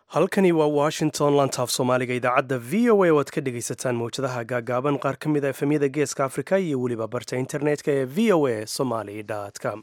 halkani waa washington lantaaf soomaaliga idaacadda v o a oo aad ka dhegaysataan mawjadaha gaagaaban qaar ka mid a efemyada geeska afrika iyo weliba barta internetka ee v o a somaly com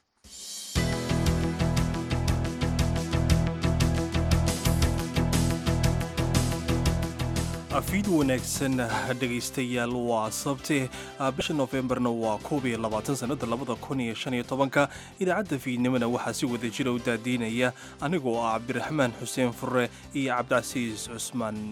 afiid wanaagsan dhegaystayaal waa sabti bisha nofembarna waa koob iyo labaatan sanada labada kun iyo shan iyo tobanka idaacadda fiidnimona waxaa si wada jira u daadiinaya anigoo ah cabdiraxmaan xuseen fure iyo cabdicasiis cusmaan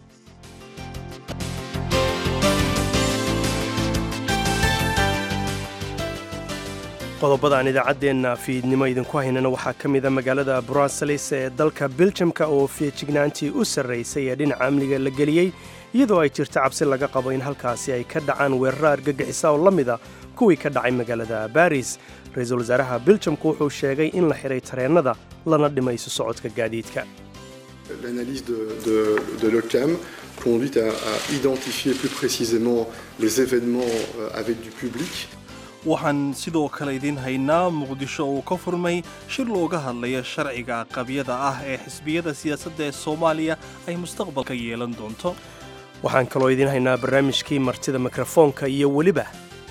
qodobada aan idaacaddeenna fiidnimo idinku haynana waxaa ka mida magaalada bruseles ee dalka biljamka oo feejignaantii u sarraysay ee dhinaca amniga la geliyey iyadoo ay jirto cabsi laga qabo in halkaasi ay ka dhacaan weeraro argagixisa oo la mida kuwii ka dhacay magaalada baris ra-iisul wasaaraha biljamku wuxuu sheegay in la xidhay tareennada lana dhimay isu socodka gaadiidka L'analyse de, de, de l'OCAM conduit à, à identifier plus précisément les événements avec du public. waxaan sidoo kale idiin haynaa muqdisho uu ka furmay shir looga hadlaya sharciga qabyada ah ee xisbiyada siyaasadda ee soomaaliya ay mustaqbalka yeelan doonto waxaan kaloo idiin haynaa barnaamijkii martida mikrofoonka iyo weliba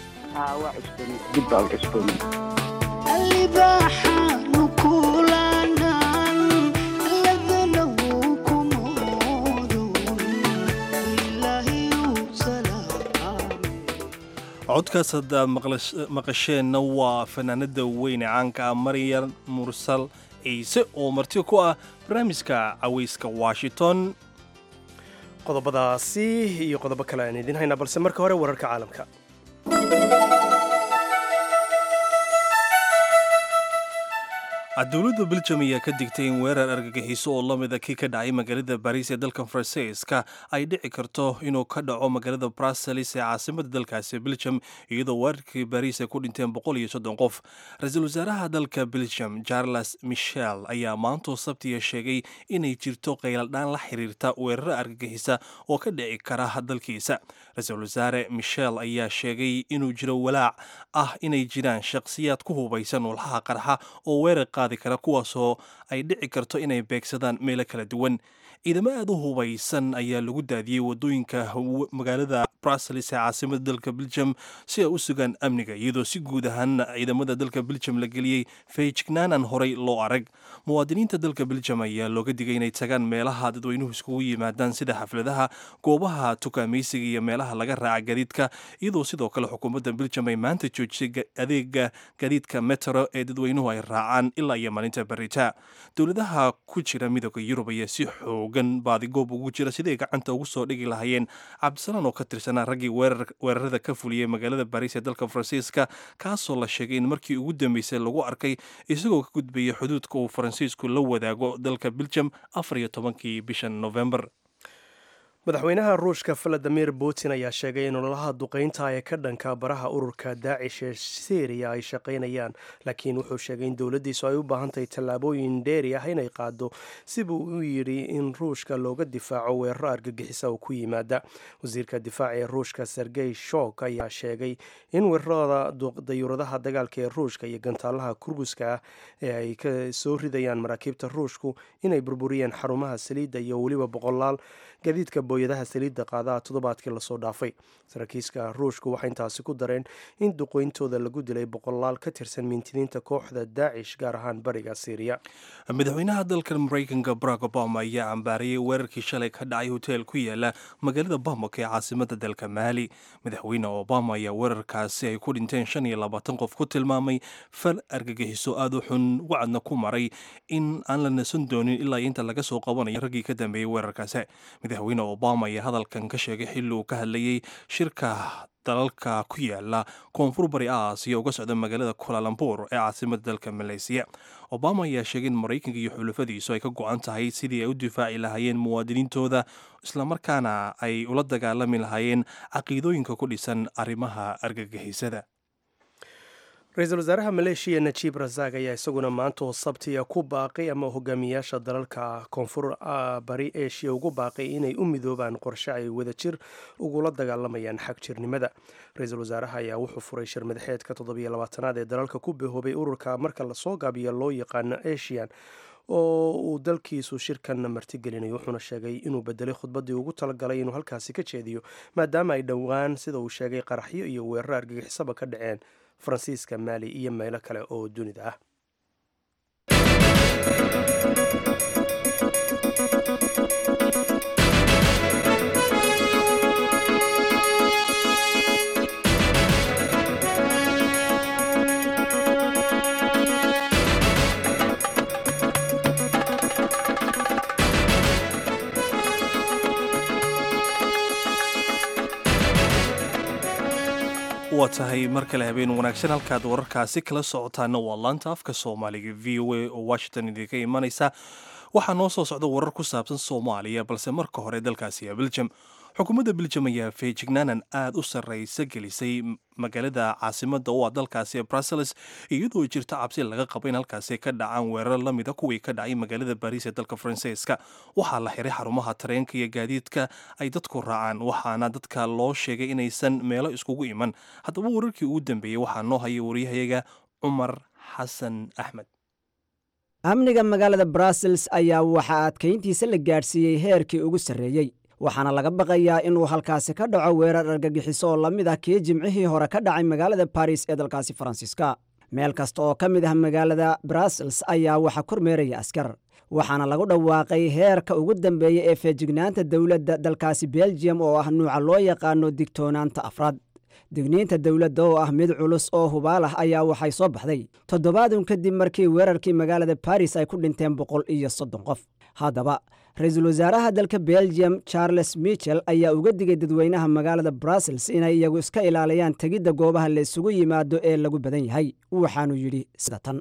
codkaas haddaad maqasheenna waa fanaanada weyne caanka ah maryam mursal ciise oo marti ku ah barnaamijka cawayska washington qodobadaasi iyo qodobo kale aan idiin haynaa balse marka hore wararka caalamka dowladda biljam ayaa ka digtay in weerar argagixiso oo la mida kii ka dhacay magaalada bariis ee dalka faransiiska ay dhici karto inuu ka dhaco magaalada bruseles ee caasimada dalkaasi biljam iyadoo weerarkii bariis ay ku dhinteen boqol iyo soddon qof ra-iisul wasaaraha dalka biljam charles michel ayaa maantoo sabtiya sheegay inay jirto qayladhaan la xiriirta weeraro argagixisa oo ka dhici kara dalkiisa ra-iisul wasaare michel ayaa sheegay inuu jiro walaac ah inay jiraan shaqsiyaad ku hubaysan walxaha qarxa oo weerar qaadi kara kuwaasoo ay dhici karto inay beegsadaan meelo kala duwan ciidamo aad u hubaysan ayaa lagu daadiyey wadooyinka magaalada bruseles ee caasimada dalka biljam si ay u sugaan amniga iyadoo si guud ahaan ciidamada dalka biljam la geliyey feejignaanan horey loo arag muwaadiniinta dalka biljam ayaa looga digay inay tagaan meelaha dadweynuhu iskugu yimaadaan sida xafladaha goobaha tukaamaysiga iyo meelaha laga raaca gadiidka iyadoo sidoo kale xukuumadda biljam ay maanta joojisay adeega gadiidka metro ee dadweynuhu ay raacaan ilaa iyo maalinta barita dowladaha ku jira midooda yurub ayaa si xoogan baadigoob ugu jira siday gacanta ugu soo dhigi lahaayeen cabdisalaan oo ka tirsanaa raggii weerarada ka fuliyey magaalada bariis ee dalka faransiiska kaasoo la sheegay in markii ugu dambeysay lagu arkay isagoo ka gudbaya xuduudka uu faransiisku la wadaago dalka biljam afar iyo tobankii bishan novembar madaxweynaha ruushka valadimir putin ayaa sheegay in ololaha duqaynta ee ka dhanka baraha ururka daacish ee syriya ay shaqaynayaan laakiin wuxuu sheegay in dowladdiisu ay u baahan tahay tallaabooyin dheeri ah inay qaado sibuu u yidhi in ruushka looga difaaco weeraro argagixisa oo ku yimaada wasiirka difaaca ee ruushka sergey shok ayaa sheegay in weerarada dayuuradaha dagaalka ee ruushka iyo gantaalaha kurguska ah ee ay ka soo ridayaan maraakiibta ruushku inay burburiyeen xarumaha saliidda iyo weliba boqolaal gadiidka booyadaha saliidda qaadaha toddobaadkii lasoo dhaafay saraakiiska ruushku waxay intaasi ku dareen in duqeyntooda lagu dilay boqolaal ka tirsan mintidiinta kooxda daacish gaar ahaan bariga syriya madaxweynaha dalka maraykanka barack obama ayaa cambaariyey weerarkii shalay ka dhacay hoteel ku yaala magaalada bamako ee caasimada dalka maali madaxweyne obama ayaa weerarkaasi ay ku dhinteen shan iyo labaatan qof ku tilmaamay fal argagixiso aada u xun wacadna ku maray in aan la nasan doonin ilaa inta laga soo qabanayo raggii ka dambeeyey weerarkaasi madaxweyne obama ayaa hadalkan ka sheegay xilli uu ka hadlayey shirka dalalka ku yaala koonfur bari aasiya uga socda magaalada kulalambur ee caasimada dalka maleysiya obama ayaa sheegay in maraykanka iyo xulafadiisu ay ka go-an tahay sidii ay u difaaci lahaayeen muwaadiniintooda islamarkaana ay ula dagaalami lahaayeen caqiidooyinka ku dhisan arrimaha argagixisada ra-iisul wasaaraha maleeshiya najiib rasaaq ayaa isaguna maanta oo sabtiya ku baaqay ama hogaamiyaasha dalalka koonfur bari eshiya ugu baaqay inay u midoobaan qorshe ay wadajir ugula dagaalamayaan xag jirnimada ra-iisul wasaaraha ayaa wuxuu furay shir madaxeedka toddobiyo labaatanaad ee dalalka ku bahoobay ururka marka lasoo gaabiyo loo yaqaano asian oo uu dalkiisu shirkan martigelinayo wuxuuna sheegay inuu bedelay khudbaddii ugu talagalay inuu halkaasi ka jeediyo maadaama ay dhowaan sida uu sheegay qaraxyo iyo weerar argagixisaba ka dhaceen faransiiska maali iyo meelo kale oo dunida ah waa tahay mar kale habeen wanaagsan halkaad wararkaasi kala socotaana waa laanta afka soomaaliga v o a oo washington idinka imanaysa waxaa noo soo socda warar ku saabsan soomaaliya balse marka hore dalkaasi ee beljum xukuumadda beljum ayaa feejignaanan aad u sarraysa gelisay magaalada caasimada oo ah dalkaasi ee brussels iyadoo jirta cabsi laga qabo in halkaasi ka dhacaan weerar lamida kuwii ka dhacay magaalada baariis ee dalka faransiiska waxaa la xiray xarumaha tareenka iyo gaadiidka ay dadku raacaan waxaana dadka loo sheegay inaysan meelo iskugu iman haddaba wararkii ugu dambeeyey waxaa noo haya waryahayaga cumar xasan axmed amniga magaalada brussels ayaa waxaa adkayntiisa la gaadhsiiyey heerkii ugu sarreeyey waxaana laga baqayaa inuu halkaasi ka dhaco weerar argagixiso oo la mid ah kii jimcihii hore ka dhacay magaalada baris ee dalkaasi faransiiska meel kasta oo ka mid ah magaalada brussels ayaa waxaa kormeeraya askar waxaana lagu dhawaaqay heerka ugu dambeeya ee feejignaanta dowladda dalkaasi belgium oo ah nuuca loo yaqaano digtoonaanta afraad digniinta dowladda oo ah mid culus oo hubaal ah ayaa waxay soo baxday toddobaadun kadib markii weerarkii magaalada baris ay ku dhinteen boqol iyo soddon qof haddaba ra-iisul wasaaraha dalka belgium charles michel ayaa uga digay dadweynaha magaalada brussels inay iyagu iska ilaaliyaan tegidda goobaha la isugu yimaado ee lagu badan yahay waxaanuu yidhi sida tan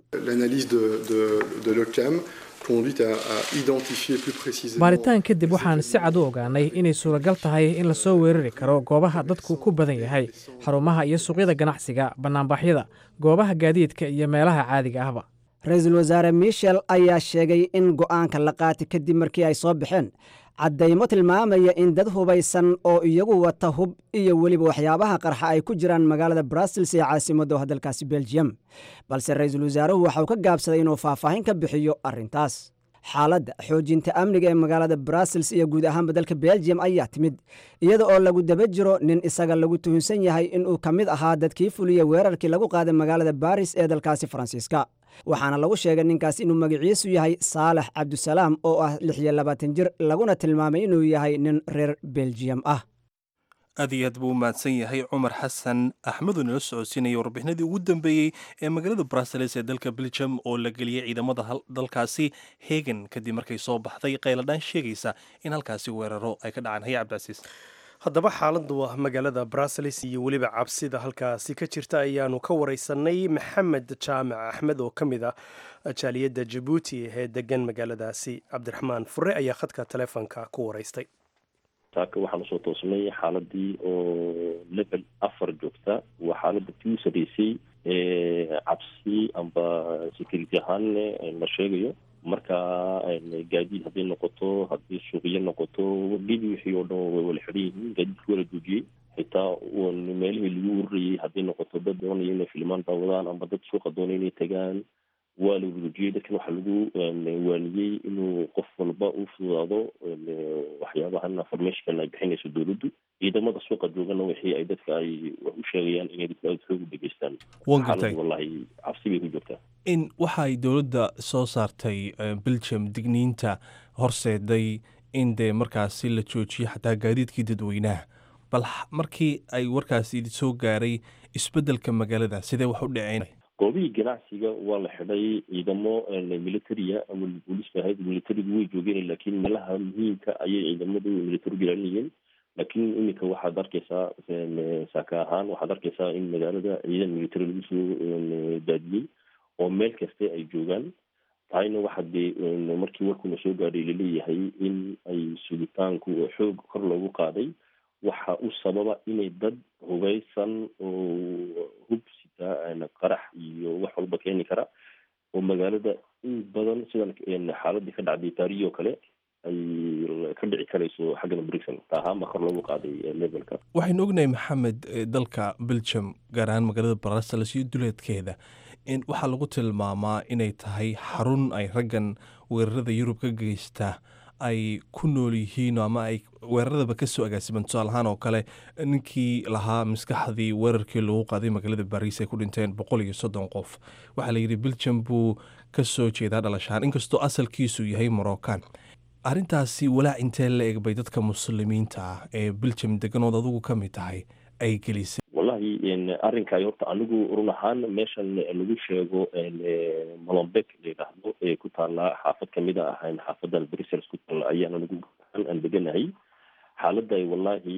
baaritaan kadib waxaan si cad u ogaanay inay suuragal tahay in lasoo weerari karo goobaha dadku ku badan yahay xarumaha iyo suuqyada ganacsiga bannaanbaxyada goobaha gaadiidka iyo meelaha caadiga ahba ra-iisul wasaare michel ayaa sheegay in go'aanka la qaatay kadib markii ay soo baxeen caddaymo tilmaamaya in dad hubaysan oo iyagu wata hub iyo weliba waxyaabaha qarxa ay ku jiraan magaalada brussels ee caasimadda dalkaasi belgium balse ra-iisul wasaaruhu waxauu ka gaabsaday inuu faahfaahin ka bixiyo arrintaas xaaladda xoojinta amniga ee magaalada brussels iyo guud ahaanba dalka belgium ayaa timid iyada oo lagu daba jiro nin isaga lagu tuhunsan yahay inuu ka mid ahaa dadkii fuliya weerarkii lagu qaaday magaalada baris ee dalkaasi faransiiska waxaana lagu sheegay ninkaas inuu magaciisu yahay saalax cabdusalaam oo ah lix iyo labaatan jir laguna tilmaamay inuu yahay nin reer belgium ah aad iyo aad buu u mahadsan yahay cumar xasan axmedoo nala socodsiinaya warbixinadii ugu dambeeyey ee magaalada brussels ee dalka belgium oo la geliyey ciidamada dalkaasi hegan kadib markay soo baxday qayladhaan sheegaysa in halkaasi weeraro ay ka dhacaan haya cabdicasiis haddaba xaaladdu ah magaalada brussels iyo weliba cabsida halkaasi ka jirta ayaanu ka wareysanay maxamed jaamac axmed oo ka mid ah jaaliyadda jabuuti ee degan magaaladaasi cabdiraxmaan fure ayaa khadka taleefonka ku wareystay saaka waxaan usoo toosnay xaaladii oo level afar joogta waa xaalada tii u sareysay cabsi amba security ahaan la sheegayo marka gaadiid hadday noqoto haddii suuqyo noqoto dhidi wixii oo dhan way wala xidhan yihiin gaadiidka wala joojiyey xitaa meelihii lagu ururayay hadday noqoto dad doonaya inay filmaan daawadaan amba dad suuqa doonaya inay tagaan waa la joojiyey dadkan waxaa lagu waaniyey inuu qof walba u fududaado waxyaabahan informationkan ay bixinayso dowladdu ciidamada suuqa joogana wixii ay dadka ay wax u sheegayaan inay dadka aada xoog u dhegeystaan xaalad wallahi cabsi bay ku joogtaa in waxa ay dowladda soo saartay belgium digniinta horseeday in dee markaasi la joojiyo xataa gaadiidkii dadweynaha bal markii ay warkaasi soo gaaray isbeddelka magaalada sidee wax u dhaceen goobihii ganacsiga waa la xidhay ciidamo militaria ama booliiska ahayd militarigu way joogeen laakiin meelaha muhiimka ayay ciidamadu militarigu ilaalinayeen laakiin iminka waxaad arkeysaa saaka ahaan waxaad arkeysaa in magaalada ciidan military lagu soo daadiyey oo meel kaste ay joogaan tahayna waxaa dee markii warkuna soo gaadhay laleeyahay in ay sugitaanku xoog kor loogu qaaday waxa u sababa inay dad hubeysan oo hub sita qarax iyo wax walba keeni kara oo magaalada in badan sidan xaaladii ka dhacday taarihi oo kale ay ka dhici karayso xaggana brixon taahaama kor loogu qaaday levelka waxaynu ognahay maxamed dalka belgium gaar ahaan magaalada brussels iyo duleedkeeda waxaa lagu tilmaamaa inay tahay xarun ay raggan weerarada yurub ka geysta ay ku nool yihiin ama ay weeraradaba kasoo agaasiman tusaal ahaan oo kale ninkii lahaa maskaxdii weerarkii lagu qaaday magaalada bariis ay ku dhinteen boqol iyo soddon qof waxaa layidhi biljam buu kasoo jeedaa dhalashaan inkastoo asalkiisu yahay moroccan arrintaasi walaac intee la eg bay dadka muslimiinta ah ee biljam deganood adugu ka mid tahay ay gelisay wallahi arrinkaay horta anigu run ahaan meeshan lagu sheego molombek la yidhaahdo ee ku taallaa xaafad kamid a ahayn xaafadan brussels ku taalla ayaan anigu aan deganahay xaaladda wallahi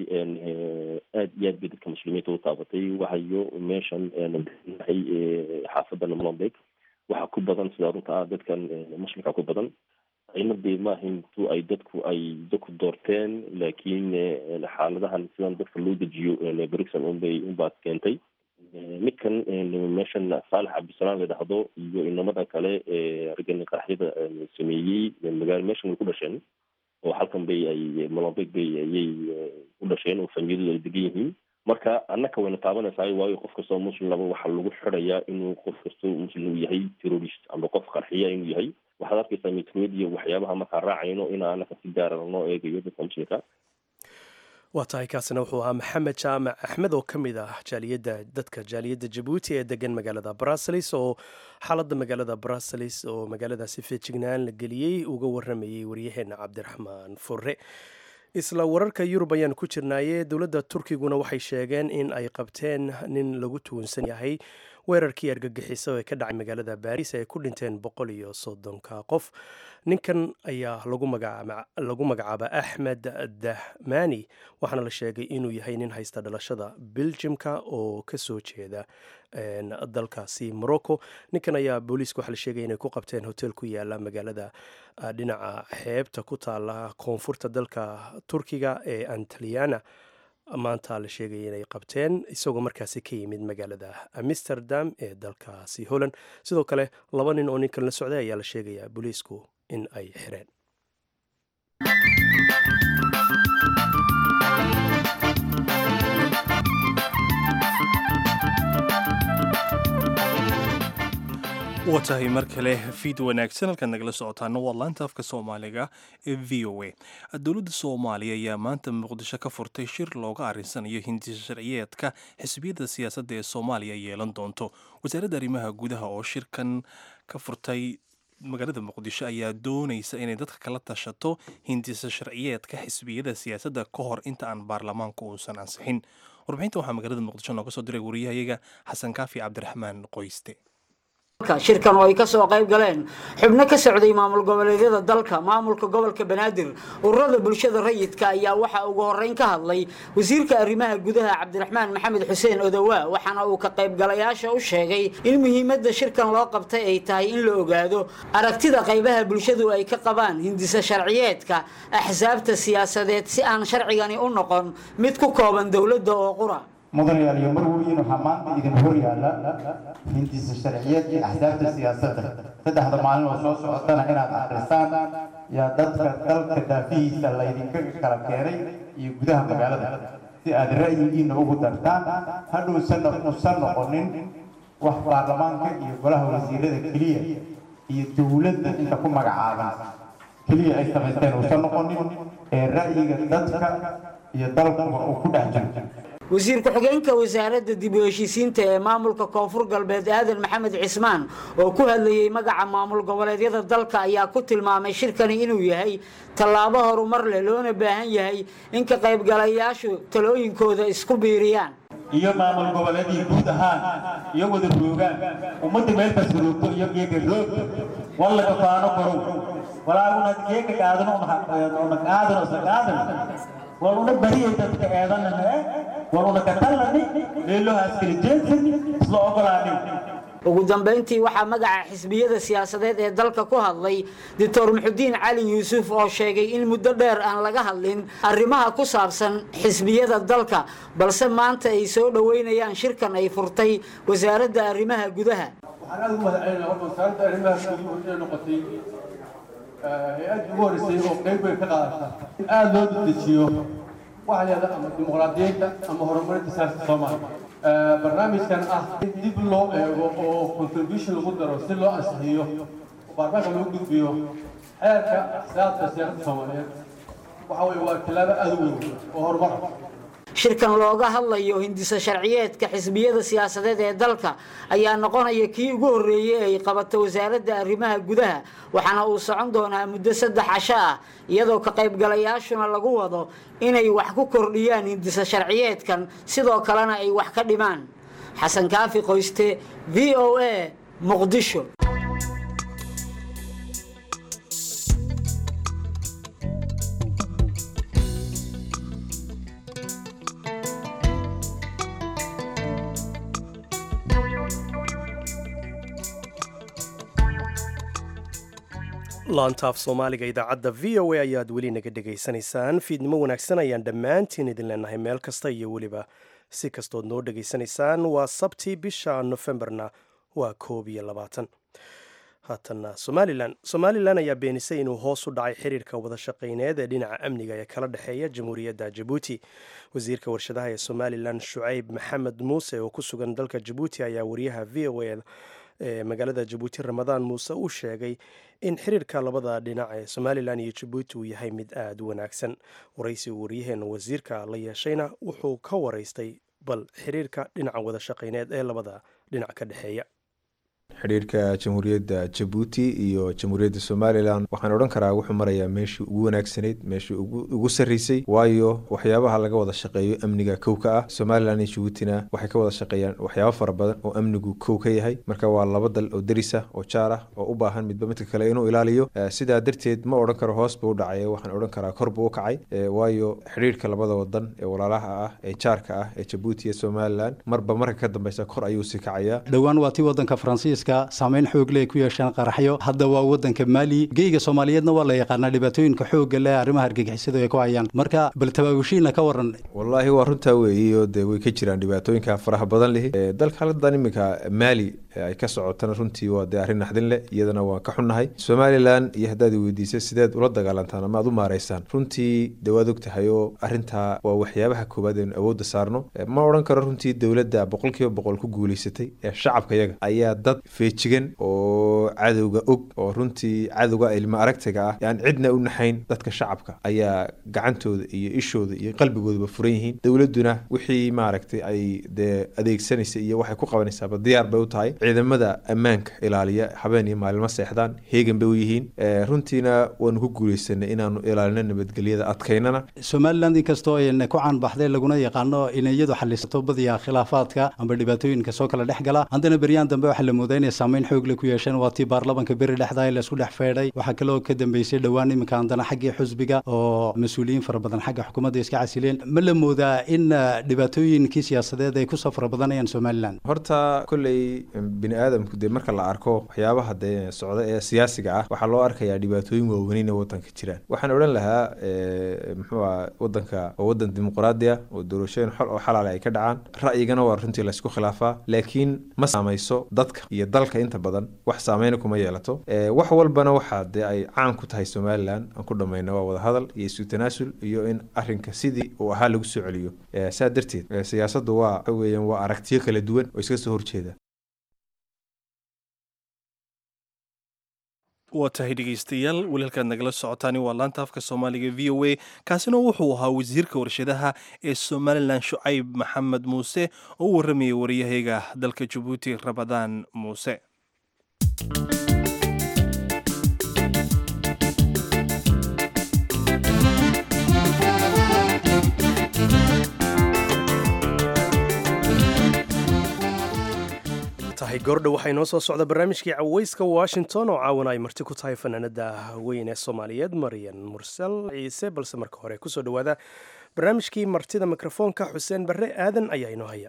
aad iyo aad bay dadka muslimiinta u taabatay waxayo meeshan deganahay xaafadan molombek waxaa ku badan sida runta ah dadkan muslimka ku badan aynadee maaha intu ay dadku ay dadku doorteen laakiin xaaladahan sidan dadka loo dejiyo brixon unbay unbaa keentay midkan meeshan saalax cabdisalaam la dhahdo iyo inamadan kale raggan qaraxyada sameeyey magaalo meeshan way ku dhasheen oo halkan bay ay molombek bay ayay u dhasheen oo famiyadooda ay degan yihiin marka annaka wayna taabanaysaa waayo qof kastoo muslim laba waxaa lagu xirayaa inuu qof kastoo muslim uu yahay terrorist ama qof qarxiya inuu yahay waxaad arkaysaa metroid iyo waxyaabaha markaa raacayno in annaka si gaara lanoo eegayo dadka muslimka waa tahay kaasina wuxuu ahaa maxamed jaamac axmed oo ka mid ah jaaliyadda dadka jaaliyadda jabuuti ee degan magaalada bruseles oo xaaladda magaalada bruseles oo magaaladaasi feejignaan la geliyey uga waramayey waryaheena cabdiraxmaan fure isla wararka yurub ayaan ku jirnaaye dowladda turkiguna waxay sheegeen in ay qabteen nin lagu tuunsan yahay weerarkii argagixiso ee ka dhacay magaalada baris ay ku dhinteen boqol iyo soddonka qof ninkan ayaa lagu magacaaba axmed dahmani waxaana la sheegay inuu yahay nin haysta dhalashada beljimka oo kasoo jeeda dalkaasi morocco ninkan ayaa booliiska waxaa la sheegaya inay ku qabteen hotel ku yaala magaalada dhinaca xeebta ku taala koonfurta dalka turkiga ee antaliana maanta la sheegaya inay qabteen isagoo markaasi ka yimid magaalada amsterdam ee dalkaasi holland sidoo kale laba nin oo ninkan la socday ayaa la sheegayaa booliisku in ay xireen waa tahay mar kale fiid wanaagsan halkaad nagala socotaana waa laanta afka soomaaliga ee v o a dowladda soomaaliya ayaa maanta muqdisho ka furtay shir looga arinsanayo hindisa sharciyeedka xisbiyadda siyaasadda ee soomaaliya yeelan doonto wasaaradda arrimaha gudaha oo shirkan ka furtay magaalada muqdisho ayaa doonaysa inay dadka kala tashato hindisa sharciyeedka xisbiyada siyaasadda ka hor inta aan baarlamaanka uusan ansixin warbixinta waxaa magaalada muqdisho nooga soo diray wariyahayaga xasan kaafi cabdiraxmaan qoyste shirkan oo ay ka soo qayb galeen xubno ka socday maamul goboleedyada dalka maamulka gobolka banaadir ururada bulshada rayidka ayaa waxaa ugu horeyn ka hadlay wasiirka arrimaha gudaha cabdiraxmaan maxamed xuseen odowaa waxaana uu ka qaybgalayaasha u sheegay in muhiimadda shirkan loo qabtay ay tahay in la ogaado aragtida qaybaha bulshadu ay ka qabaan hindisa sharciyeedka axsaabta siyaasadeed si aan sharcigani u noqon mid ku kooban dowladda oo qura mudanayaal iyo marweyn waxaa maanta idin hor yaalla hindisa sharciyeed iyo axsaabta siyaasadda saddexda maalin oo soo socotana inaad akhrisaan yaa dadka dalka daafihiisa laydinka kala keenay iyo gudaha magaalada si aad ra'yigiina ugu dartaan hadhowsana usan noqonin wax baarlamaanka iyo golaha wasiirada keliya iyo dowladda inta ku magacaaban keliya ay samaysteen usan noqonin ee ra'yiga dadka iyo dalkuba uu ku dhex jiro wasiir ku-xigeenka wasaaradda dib u heshiisiinta ee maamulka koonfur galbeed aadan maxamed cismaan oo ku hadlayey magaca maamul goboleedyada dalka ayaa ku tilmaamay shirkani inuu yahay tallaabo horumar leh loona baahan yahay in ka qaybgalayaashu talooyinkooda isku biiriyaan iyo maamul goboleedii guud ahaan iyo wada roogaan ummadda meel kasta roogto iyo geega roog wallaga faano barow walaaguna geega qaadano una qaadano isa qaadan waluna bariyay dadka eedanana waluna katalani meelohaas kala jeedsan isla ogolaanin ugu dambayntii waxaa magaca xisbiyada siyaasadeed ee dalka ku hadlay doctor muxudiin cali yuusuf oo sheegay in muddo dheer aan laga hadlin arrimaha ku saabsan xisbiyada dalka balse maanta ay soo dhoweynayaan shirkan ay furtay wasaaradda arrimaha gudaha waxaan aad ugu mahadcelinaa horta wasaaradda arrimaha guduhu inay noqotay hay-addii ugu horreysay oo qayb weyn ka qaadata in aada loo dedejiyo waxa la yidhahda ama dimuqraadiyiinta ama horumarinta siyaasada soomaaliya barnaamijkan ah in dib loo eego oo contribution lagu daro si loo ansixiyo oo baarlamaanka loo gudbiyo xeerka xisaabta siyaasadda soomaaliyeed waxa weye waa tilaabo aada u weyn oo horumar ah shirkan looga hadlayo hindisa sharciyeedka xisbiyada siyaasadeed ee dalka ayaa noqonaya kii ugu horreeyey ay qabato wasaaradda arrimaha gudaha waxaana uu socon doonaa muddo saddex casho ah iyadoo ka qaybgalayaashuna lagu wado inay wax ku kordhiyaan hindisa sharciyeedkan sidoo kalena ay wax ka dhimaan xasan kaafi qoyste v o a muqdisho laantaaf soomaaliga idaacadda v o a ayaad weli naga dhegaysanaysaan fiidnimo wanaagsan ayaan dhammaantiin idin leenahay meel kasta iyo weliba si kastood noo dhegaysanaysaan waa sabti bisha nofembarna waa koob iyo labaatan haatanna somalilan somalilan ayaa beenisay inuu hoos u dhacay xiriirka wadashaqayneed ee dhinaca amniga ee kala dhexeeya jamhuuriyadda jabuuti wasiirka warshadaha ee somalilan shucayb maxamed muuse oo ku sugan dalka jabuuti ayaa wariyaha v o a ee magaalada jabuuti ramadaan muuse uu sheegay in xiriirka labada dhinac ee somalilan iyo jabuuti uu yahay mid aada u wanaagsan waraysi uu waryaheena wasiirka la yeeshayna wuxuu ka waraystay bal xiriirka dhinaca wadashaqayneed ee labada dhinac ka dhexeeya xidhiirka jamhuuriyadda jabuuti iyo jamhuuriyadda somalilan waxaan odhan karaa wuxuu marayaa meeshii ugu wanaagsanayd meeshii ugu sarreysay waayo waxyaabaha laga wada shaqeeyo amniga kow ka ah somalilan iyo jabuutina waxay ka wada shaqeeyaan waxyaabo fara badan oo amnigu kow ka yahay marka waa laba dal oo derisa oo jaar ah oo u baahan midba midka kale inuu ilaaliyo sidaa darteed ma odhan karo hoos buu u dhacay waxaan odhan karaa kor buu u kacay waayo xidhiirka labada wadan ee walaalaha ah ee jaarka ah ee jabuuti iyo somalilan marba marka ka dambeysa kor ayuu sii kacayaa dhowaan waa tii wadanka faransiiska saameyn xoog leh ay ku yeesheen qaraxyo hadda waa wadanka maali geyga soomaaliyeedna waa la yaqaanaa dhibaatooyinka xoogga leh arrimaha argagixisadu ay ku hayaan marka bal tabaabushiina ka waran wallaahi waa runtaa weeyiyo dee way ka jiraan dhibaatooyinka faraha badan lihi dalka haladan iminka maali ay ka socotana runtii waa dee arrin naxdin leh iyadana waan ka xunnahay somalilan iyo haddaad i weydiisa sideed ula dagaalantaan ama aad u maaraysaan runtii dee waad og tahay oo arrintaa waa waxyaabaha koowaad eenu awoodda saarno ma odhan karo runtii dowladda boqolkiiba boqol ku guulaysatay ee shacabka yaga ayaa dad feejigan oo cadowga og oo runtii cadowga ilmo aragtiga ah aan cidna u naxayn dadka shacabka ayaa gacantooda iyo ishooda iyo qalbigoodaba furan yihiin dowladduna wixii maaragtay ay dee adeegsanaysa iyo waxay ku qabanaysaaba diyaar bay u tahay ciidamada ammaanka ilaaliya habeen iyo maalimo seexdaan heegan bay u yihiin runtiina waanu ku guuleysanay inaanu ilaalino nabadgelyada adkaynana somaliland inkastoo ayna ku caanbaxday laguna yaqaano inay iyadu xalisato badiya khilaafaadka amba dhibaatooyinka soo kala dhex gala haddana beryaan dambe waxaa la moodaa inay saameyn xoog leh ku yeesheen waa tii baarlamanka beri dhexdaa la isku dhex feedhay waxaa kaloo ka dambeysay dhowaan iminka haddana xaggii xusbiga oo mas-uuliyiin fara badan xagga xukuumadda iska casileen ma la moodaa in dhibaatooyinkii siyaasadeed ay kusoo fara badanayaan somalilan horta kolley bini aadamku dee marka la arko waxyaabaha dee socda ee siyaasiga ah waxaa loo arkayaa dhibaatooyin waaweynina wadanka jiraan waxaan odhan lahaa muxuu ah wadanka waa wadan dimuqraadi ah oo doorashooyin xol oo xalaale ay ka dhacaan ra'yigana waa runtii laysku khilaafaa laakiin ma saamayso dadka iyo dalka inta badan wax saameyna kuma yeelato wax walbana waxaa dee ay caan ku tahay somalilan aan ku dhamayna waa wadahadal iyo isu tanaasul iyo in arinka sidii uu ahaa lagu soo celiyo saa darteed siyaasaddu waa waxa weeyaan waa aragtiyo kala duwan oo iska soo horjeeda waa tahay dhegaystayaal weli halkaad nagala socotaani waa laanta afka soomaaliga v o a kaasina wuxuu ahaa wasiirka warshadaha ee somalilan shucayb maxamed muuse oo u warramayay waryahayga dalka jabuuti ramadaan muuse tahay goordha waxaa inoo soo socda barnaamijkii caweyska washington oo caawana ay marti ku tahay fanaanada weyn ee soomaaliyeed maryan mursal ciise balse marka hore kusoo dhowaada barnaamijkii martida mikrofoonka xuseen barre aadan ayaa inoo haya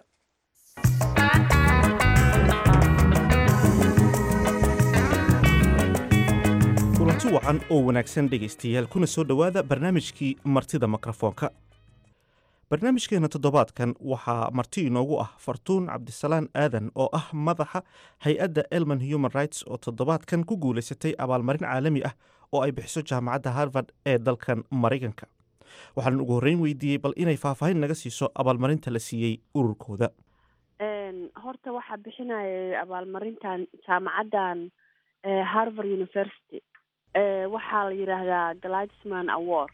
kulanti wacan oo wanaagsan dhegaystayaal kuna soo dhowaada barnaamijkii martida mikrofoonka barnaamijkeena toddobaadkan waxaa marti inoogu ah fartuun cabdisalaan aadan oo ah madaxa hay-adda elman human rights oo toddobaadkan ku guulaysatay abaalmarin caalami ah oo ay bixiso jaamacadda harvard ee dalkan maraykanka waxaan ugu horreyn weydiiyey bal inay faahfaahin naga siiso abaalmarinta la siiyey ururkooda horta waxaa bixinayay abaalmarintan jaamacaddan harvard university waxaa la yidhaahdaa gladisman award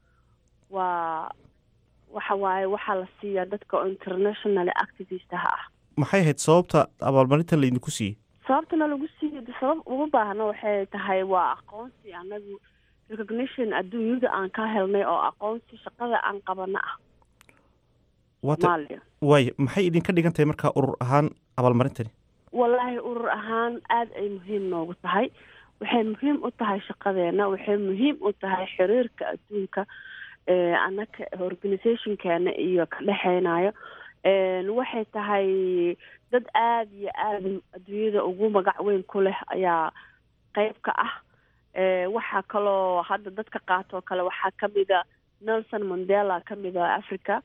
waa waxa waaye waxaa la siiyaa dadka oo international activistaha ah maxay ahayd sababta abaalmarintan laydinku siiyey sababtana lagu siiyo de sabab ugu baahna waxay tahay waa aqoonsi anagu recognition adduunyada aan ka helnay oo aqoonsi shaqada aan qabana ah waata soomaaliya waay maxay idinka dhigan tahay markaa urur ahaan abaalmarintani wallaahi urur ahaan aada ay muhiim noogu tahay waxay muhiim u tahay shaqadeena waxay muhiim u tahay xiriirka adduunka anaka organizationkeena iyo ka dhexeynayo waxay tahay dad aada iyo aada adduunyada ugu magac weyn ku leh ayaa qeyb ka ah waxaa kaloo hadda dadka qaatoo kale waxaa kamida nelson mandela kamida africa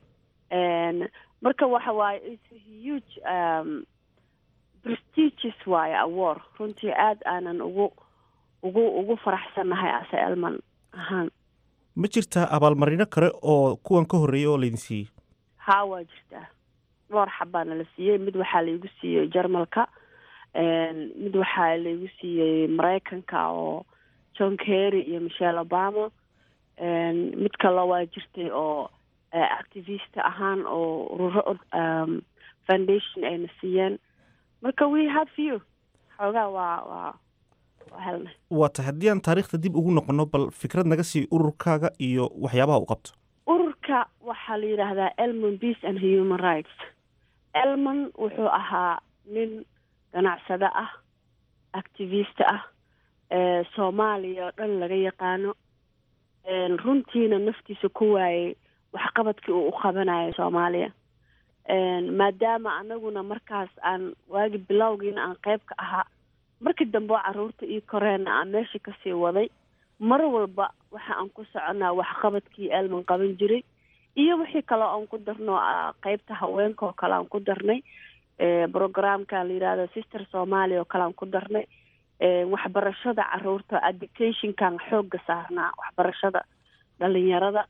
marka waxa waaye it's a huge um, prestigious waaye award runtii aada aanan ugu ugu ugu faraxsannahay ase elman ahaan ma jirtaa abaalmarino kale oo kuwan ka horreeyay oo laydin siiyey haa waa jirtaa dhowr xabaana la siiyey mid waxaa laigu siiyey jarmalka mid waxaa laigu siiyey maraykanka oo john kerry iyo michelle obama mid kaloo waa jirtay oo activist ahaan oo ururo foundation ayna siiyeen marka we have few xoogaa waa waa waa helnay waa tahay haddii aan taariikhda dib ugu noqono bal fikrad naga sii ururkaaga iyo waxyaabaha u qabto ururka waxaa la yidhaahdaa elmon peace and human rights elmon wuxuu ahaa nin ganacsado ah activist ah soomaaliya oo dhan laga yaqaano runtiina naftiisa ku waayey waxqabadkii uu u qabanayo soomaaliya maadaama anaguna markaas aan waagi bilowgiina aan qeyb ka ahaa markii dambe oo caruurta io koreena aan meesha kasii waday mar walba waxa aan ku soconaa waxqabadkii elman qaban jiray iyo wixii kaloo aan ku darno qeybta haweenka oo kale aan ku darnay programka la yidhahdo sister somalia oo kale aan ku darnay waxbarashada caruurta educationkan xooga saarnaa waxbarashada dhalinyarada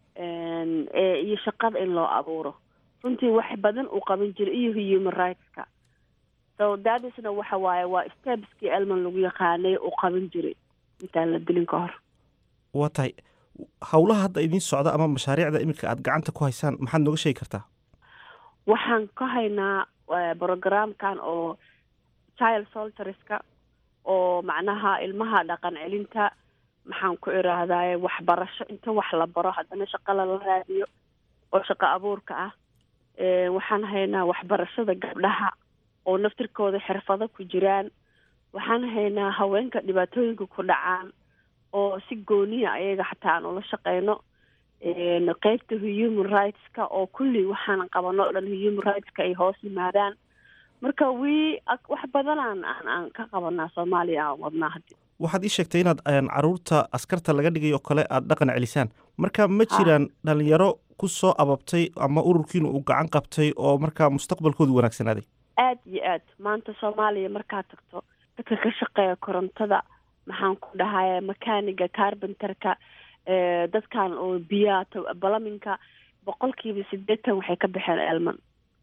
iyo shaqada in loo abuuro runtii wax badan uu qaban jiray iyo human rightska so dadisna waxa waaye waa stepskii elman lagu yaqaanay uu qaban jiray intaan la dilin ka hor waa tahay howlaha hadda idiin socda ama mashaariicda iminka aada gacanta ku haysaan maxaad nooga sheegi kartaa waxaan ka haynaa programkan oo child solterska oo macnaha ilmaha dhaqan celinta maxaan ku iraahdaye waxbarasho inta wax la baro haddana shaqo lala raadiyo oo shaqo abuurka ah waxaan haynaa waxbarashada gabdhaha oo naftirkooda xirfado ku jiraan waxaan haynaa haweenka dhibaatooyinka ku dhacaan oo si gooniya ayaga xataa aan ula shaqeyno qeybta human rightska oo kulli waxaan qabano o dhan human rightska ay hoos yimaadaan marka wi wax badanaan aan aan ka qabanaa soomaaliya aan wadnaa haddi waxaad ii sheegtay inaad caruurta askarta laga dhigay oo kale aada dhaqan celisaan marka ma jiraan dhalinyaro ku soo ababtay ama ururkiina uu gacan qabtay oo markaa mustaqbalkoodu wanaagsanaaday aada iyo aad maanta soomaaliya markaad tagto dadka ka shaqeeya korontada maxaan ku dhahay makaaniga carbenterka dadkan oo biyaha balaminka boqolkiiba sideetan waxay ka baxeen elman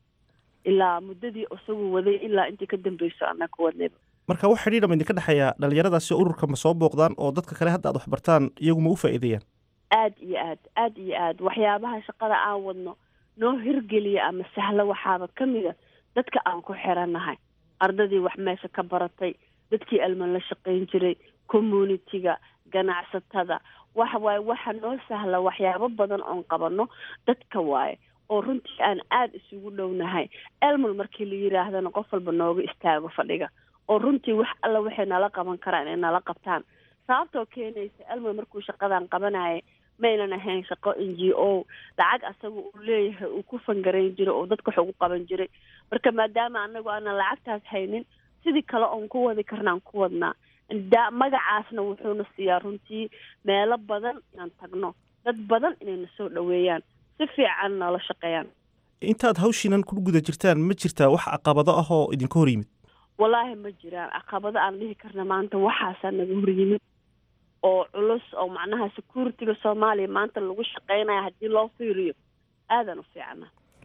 ilaa muddadii isagu waday ilaa intii ka dambeyso annaga wadnayba marka wax xidhiidha ma idinka dhexeeya dhalinyaradaasi ururka ma soo booqdaan oo dadka kale hadda aad waxbartaan iyagu ma u faa'iideeyaan aada iyo aad aada iyo aad waxyaabaha shaqada aan wadno noo hirgeliya ama sahlo waxaaba kamida dadka aan ku xirannahay ardadii wax meesha ka baratay dadkii elman la shaqayn jiray communitiga ganacsatada waxa waaye waxa noo sahla waxyaabo badan oon qabano dadka waaye oo runtii aan aada isugu dhownahay elman markii la yiraahdana qof walba nooga istaago fadhiga oo runtii wax alla waxay nala qaban karaan inay nala qabtaan sababtoo keenaysa elman markuu shaqadan qabanaya maynan ahayn shaqo n g o lacag asaga uu leeyahay uu ku fangarayn jiray oo dadka wax ugu qaban jiray marka maadaama anagu aanan lacagtaas haynin sidii kale oon ku wadi karnaan ku wadnaa da magacaasna wuxuuna siiyaa runtii meelo badan inaan tagno dad badan inayna soo dhaweeyaan si fiican noola shaqeeyaan intaad hawshiinan ku guda jirtaan ma jirtaa wax caqabado ah oo idinka hor yimid wallaahi ma jiraan caqabado aan dhihi karna maanta waxaasaa naga hor yimid oo culus oo macnaha security-ga soomaaliya maanta lagu shaqeynaya haddii loo fiiriyo aadan u fiicana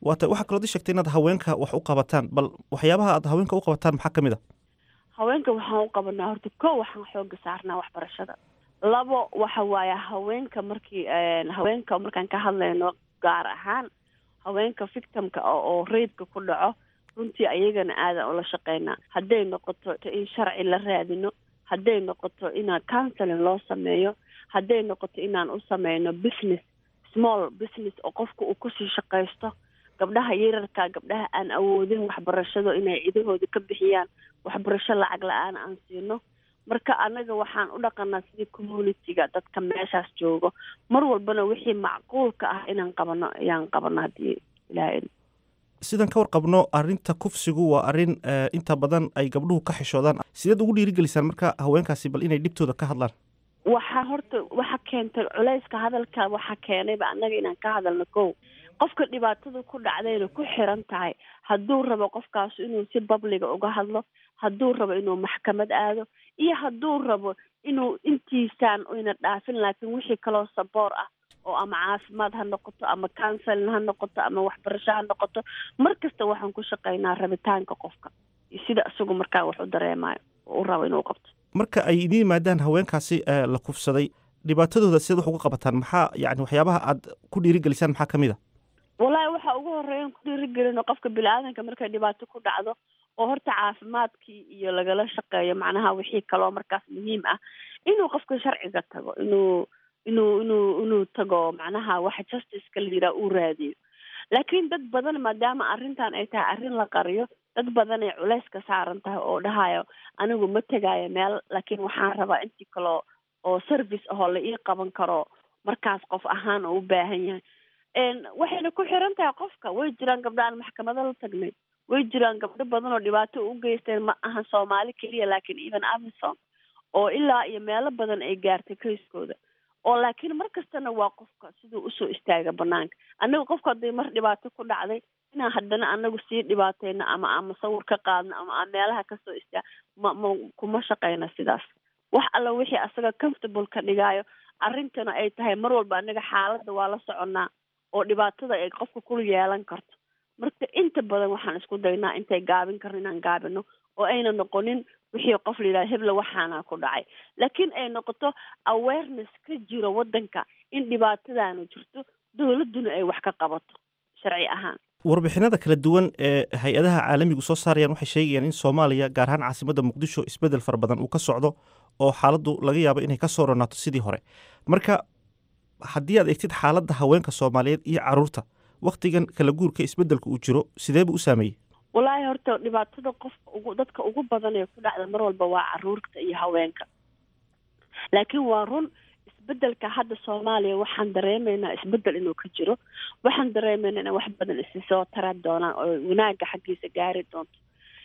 waa tay waxaa kalood ii sheegtay inaad haweenka wax u qabataan bal waxyaabaha aad haweenka u qabataan maxaa ka mid a haweenka waxaan u qabanaa horta ko waxaan xooga saarnaa waxbarashada labo waxa waaye haweenka markii haweenka markaan ka hadlayno gaar ahaan haweenka victimka oo reybka ku dhaco runtii ayagana aadan ula shaqeynaa hadday noqoto in sharci la raadino hadday noqoto inaan counseling loo sameeyo hadday noqoto inaan u sameyno business small business oo qofka uu kusii shaqaysto gabdhaha yararka gabdhaha aan awoodin waxbarashado inay cidahooda ka bixiyaan waxbarasho lacag la-aan aan siino marka anaga waxaan u dhaqanaa sidii communitiga dadka meeshaas joogo mar walbana wixii macquulka ah inaan qabano ayaan qabano haddii ilaaha sidaan ka warqabno arrinta kufsigu waa arrin inta badan ay gabdhuhu ka xishoodaan sideed ugu dhiirigelisaan marka haweenkaasi bal inay dhibtooda ka hadlaan waxaa horta waxa keentay culayska hadalka waxa keenayba annaga inaan ka hadalno kow qofka dhibaatada ku dhacdayna ku xiran tahay hadduu rabo qofkaas inuu si babliga uga hadlo hadduu rabo inuu maxkamad aado iyo hadduu rabo inuu intiisaan ina dhaafin laakiin wixii kaloo saboor ah oo ama caafimaad ha noqoto ama counseling ha noqoto ama waxbarasho ha noqoto mar kasta waxaan ku shaqaynaa rabitaanka qofka iyo sida isagu markaa wax u dareemayo oo u rabo inuu qabto marka ay idiin yimaadaan haweenkaasi la kufsaday dhibaatadooda sideed wax uga qabataan maxaa yani waxyaabaha aad ku dhiirigelisaan maxaa ka mid a wallaahi waxa ugu horeeyan ku dhiirigelino qofka bini-aadanka markay dhibaato ku dhacdo oo horta caafimaadkii iyo lagala shaqeeyo macnaha wixii kaloo markaas muhiim ah inuu qofka sharciga tago inuu inuu inuu inuu tago macnaha waxa justiceka la yidhaha uu raadiyo laakiin dad badan maadaama arrintan ay tahay arrin la qariyo dad badan ay culays ka saaran tahay oo dhahayo anigu ma tegaayo meel laakiin waxaan rabaa intii kaloo oo service ahoo la ii qaban karo markaas qof ahaan oo u baahan yahay waxayna ku xiran tahay qofka way jiraan gabdho aan maxkamado la tagnay way jiraan gabdho badan oo dhibaato u geysteen ma ahan soomaali keliya laakiin even amison oo ilaa iyo meelo badan ay gaartay kayskooda oo laakiin mar kastana waa qofka siduu usoo istaaga banaanka annaga qofka hadday mar dhibaato ku dhacday inaan haddana anagu sii dhibaateyno ama aan masawir ka qaadno ama aan meelaha kasoo istaag ma ma kuma shaqeyna sidaas wax alla wixii asaga comfortable ka dhigaayo arrintana ay tahay mar walba anaga xaaladda waa la soconnaa oo dhibaatada ay qofka ku yeelan karto marka inta badan waxaan isku daynaa intay gaabin karno inaan gaabino oo ayna noqonin wixii qof la yidhaha hebla waxaana ku dhacay laakiin ay noqoto awareness ka jiro waddanka in dhibaatadaanu jirto dowladduna ay wax ka qabato sharci ahaan warbixinada kala duwan ee hay-adaha caalamigu soo saarayaan waxay sheegayaan in soomaaliya gaar ahaan caasimadda muqdisho isbeddel fara badan uu ka socdo oo xaaladdu laga yaabo inay ka soo ronaato sidii hore marka haddii aad eegtid xaaladda haweenka soomaaliyeed iyo caruurta wakhtigan kala guurka isbeddelka uu jiro sidee buu u saameeyey wallaahi horta dhibaatada qofka ugu dadka ugu badan ee ku dhacda mar walba waa caruurta iyo haweenka laakiin waa run isbedelka hadda soomaaliya waxaan dareemaynaa isbedel inuu ka jiro waxaan dareemaynaa in wax badan isi soo tara doonaan oo wanaaga xaggiisa gaari doonto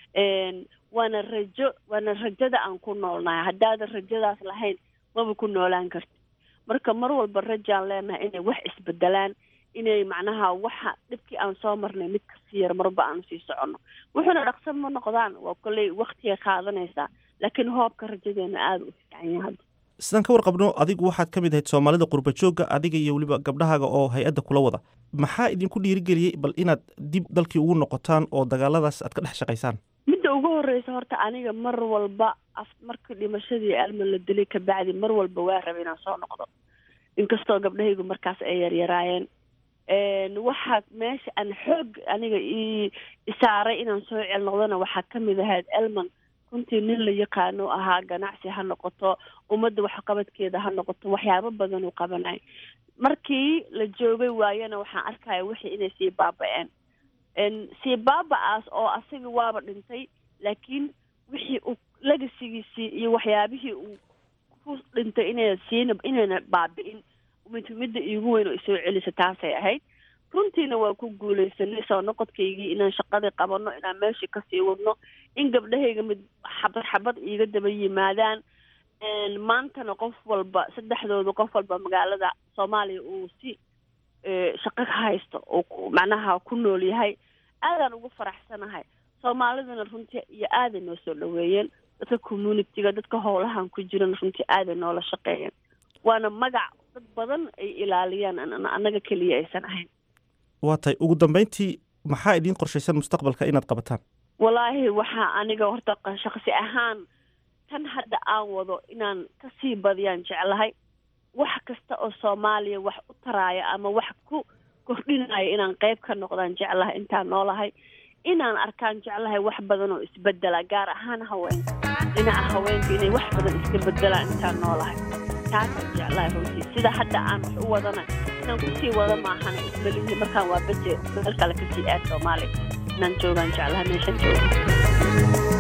waana rajo waana rajada aan ku noolnahay haddaadan rajadaas lahayn maba ku noolaan karti marka mar walba rajaan leenahay inay wax isbedelaan inay macnaha waxa dhibkii aan soo marnay mid kasii yar marba aanu sii soconno wuxuuna dhaqsan ma noqdaan waa kolley waktigay qaadanaysaa laakiin hoobka rajadeena aada u fiican yahay hadda sidaan ka warqabno adigu waxaad ka mid ahayd soomaalida qurba joogga adiga iyo weliba gabdhahaaga oo hay-adda kula wada maxaa idinku dhiirigeliyey bal inaad dib dalkii ugu noqotaan oo dagaaladaas aad ka dhex shaqaysaan midda ugu horreysa horta aniga mar walba af markii dhimashadii alma la dilay kabacdi mar walba waa rabay inaan soo noqdo inkastoo gabdhahaygu markaas ay yaryaraayeen waxaa meesha aan xoog aniga i isaaray inaan soo cel noqdona waxaa kamid ahayd elman runtii nin la yaqaano ahaa ganacsi ha noqoto ummadda waxqabadkeeda ha noqoto waxyaabo badan uu qabanay markii la joogay waayana waxaan arkaya wixii inay sii baaba-een sii baaba-aas oo asaga waaba dhintay laakiin wixii uu legasigiisii iyo waxyaabihii uu ku dhintay inay siina inayna baabi-in mid midda iigu weyn oo isoo celisa taasay ahayd runtiina waa ku guuleysanay soo noqodkaygii inaan shaqadii qabano inaan meeshii kasii wadno in gabdhahayga mid xabad xabad iiga daba yimaadaan maantana qof walba saddexdooda qof walba magaalada soomaaliya uu si shaqo ka haysto oo macnaha ku nool yahay aadaan ugu faraxsanahay soomaaliduna runtii iyo aaday noo soo dhaweeyeen dadka communitiga dadka howlahan ku jiran runtii aaday noola shaqeeyeen waana magac dad badan ay ilaaliyaan annaga keliya aysan ahayn waa tahay ugu dambeyntii maxaa idiin qorshaysan mustaqbalka inaad qabataan walaahi waxaa aniga horta shaksi ahaan tan hadda aan wado inaan kasii badiyaan jeclahay wax kasta oo soomaaliya wax u taraaya ama wax ku kordhinaya inaan qayb ka noqdaan jeclahay intaan noolahay inaan arkaan jeclahay wax badan oo isbedela gaar ahaan haweenka dhinaca haweenka inay wax badan iska bedelaan intaan noolahay taasaan jeclahay runtii sida hadda aan wax u wadana inaan kusii wado maahana ismalihi markaan waa beje meel kale kasii aad soomaaliya inaan joogaan jeclahay meeshan jooga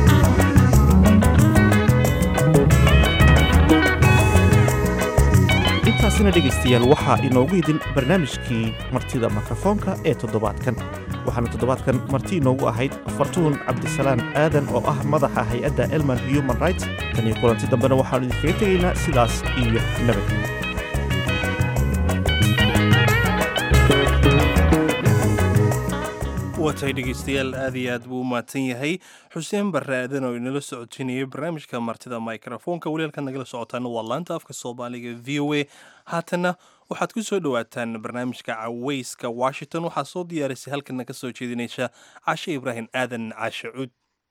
intaasina dhegaystayaal waxaa inoogu idin barnaamijkii martida mikrofoonka ee toddobaadkan waxaana toddobaadkan marti inoogu ahayd fartuun cabdisalaan aadan oo ah madaxa hay-adda elman human rights tan iyo kulanti dambena waxaanu idinkaga tegaynaa sidaas iyo nabad waatahay dhegeystayaal aad iyo aad buu u mahadsan yahay xuseen barre aadan oo inala socodsiinayay barnaamijka martida microfoonka walialka nagala socotaana waa laanta afka soomaaliga v o a haatanna waxaad ku soo dhowaataan barnaamijka caweyska washington waxaa soo diyaarisay halkana ka soo jeedinaysa cashe ibraahim aadan caashe cuud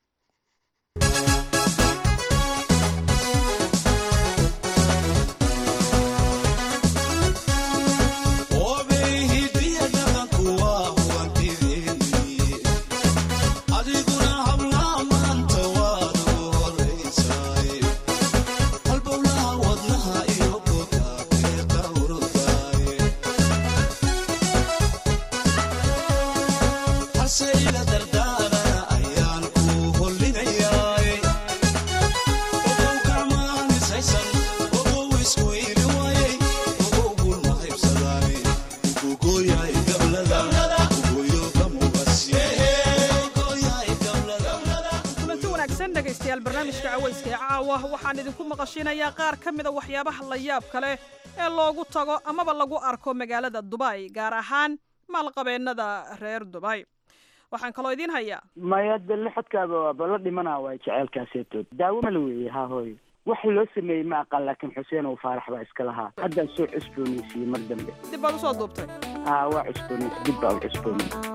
barnaamijka caweyska ee caawa waxaan idinku maqashinayaa qaar ka mida waxyaabaha la yaabka leh ee loogu tago amaba lagu arko magaalada dubay gaar ahaan maalqabeennada reer dubay waxaan kaloo idiin hayaa maya de lixodkaaba waaba la dhimanaa waay jeceelkaaseetood daawo mala weeye haa hooy wax loo sameeyey ma aqaan laakiin xuseen oo faarax baa iska lahaa haddaan soo cusboonaysiiyey mar dambe dib baad usoo duubtay haa waa cusboonays dib baa u cusboonay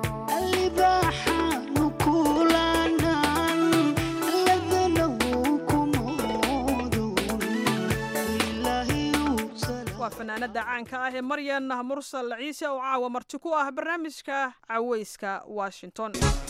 waa fanaanada caanka ah ee maryan mursal ciise oo caawa marti ku ah barnaamijka caweyska washington